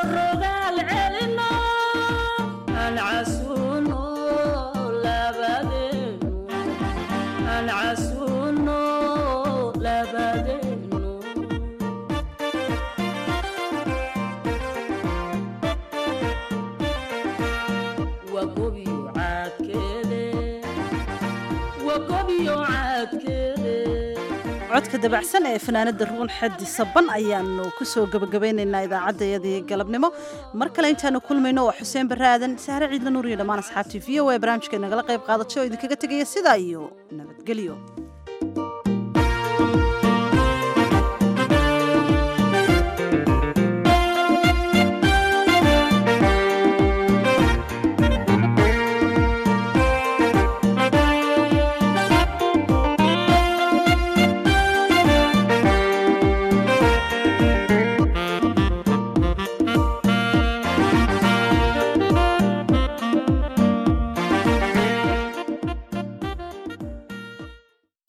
labade iyo caadkeede codka dabacsan ee fanaanada ruun xadi saban ayaanu kusoo gabagabaynaynaa idaacaddayadii galabnimo mar kale intaanu kulmayno waa xuseen barre aadan sahre ciidla nuur iyo dhammaan asxaabtii v o a barnaamijka nagala qayb qaadatay oo idinkaga tegaya sidaa iyo nabadgelyo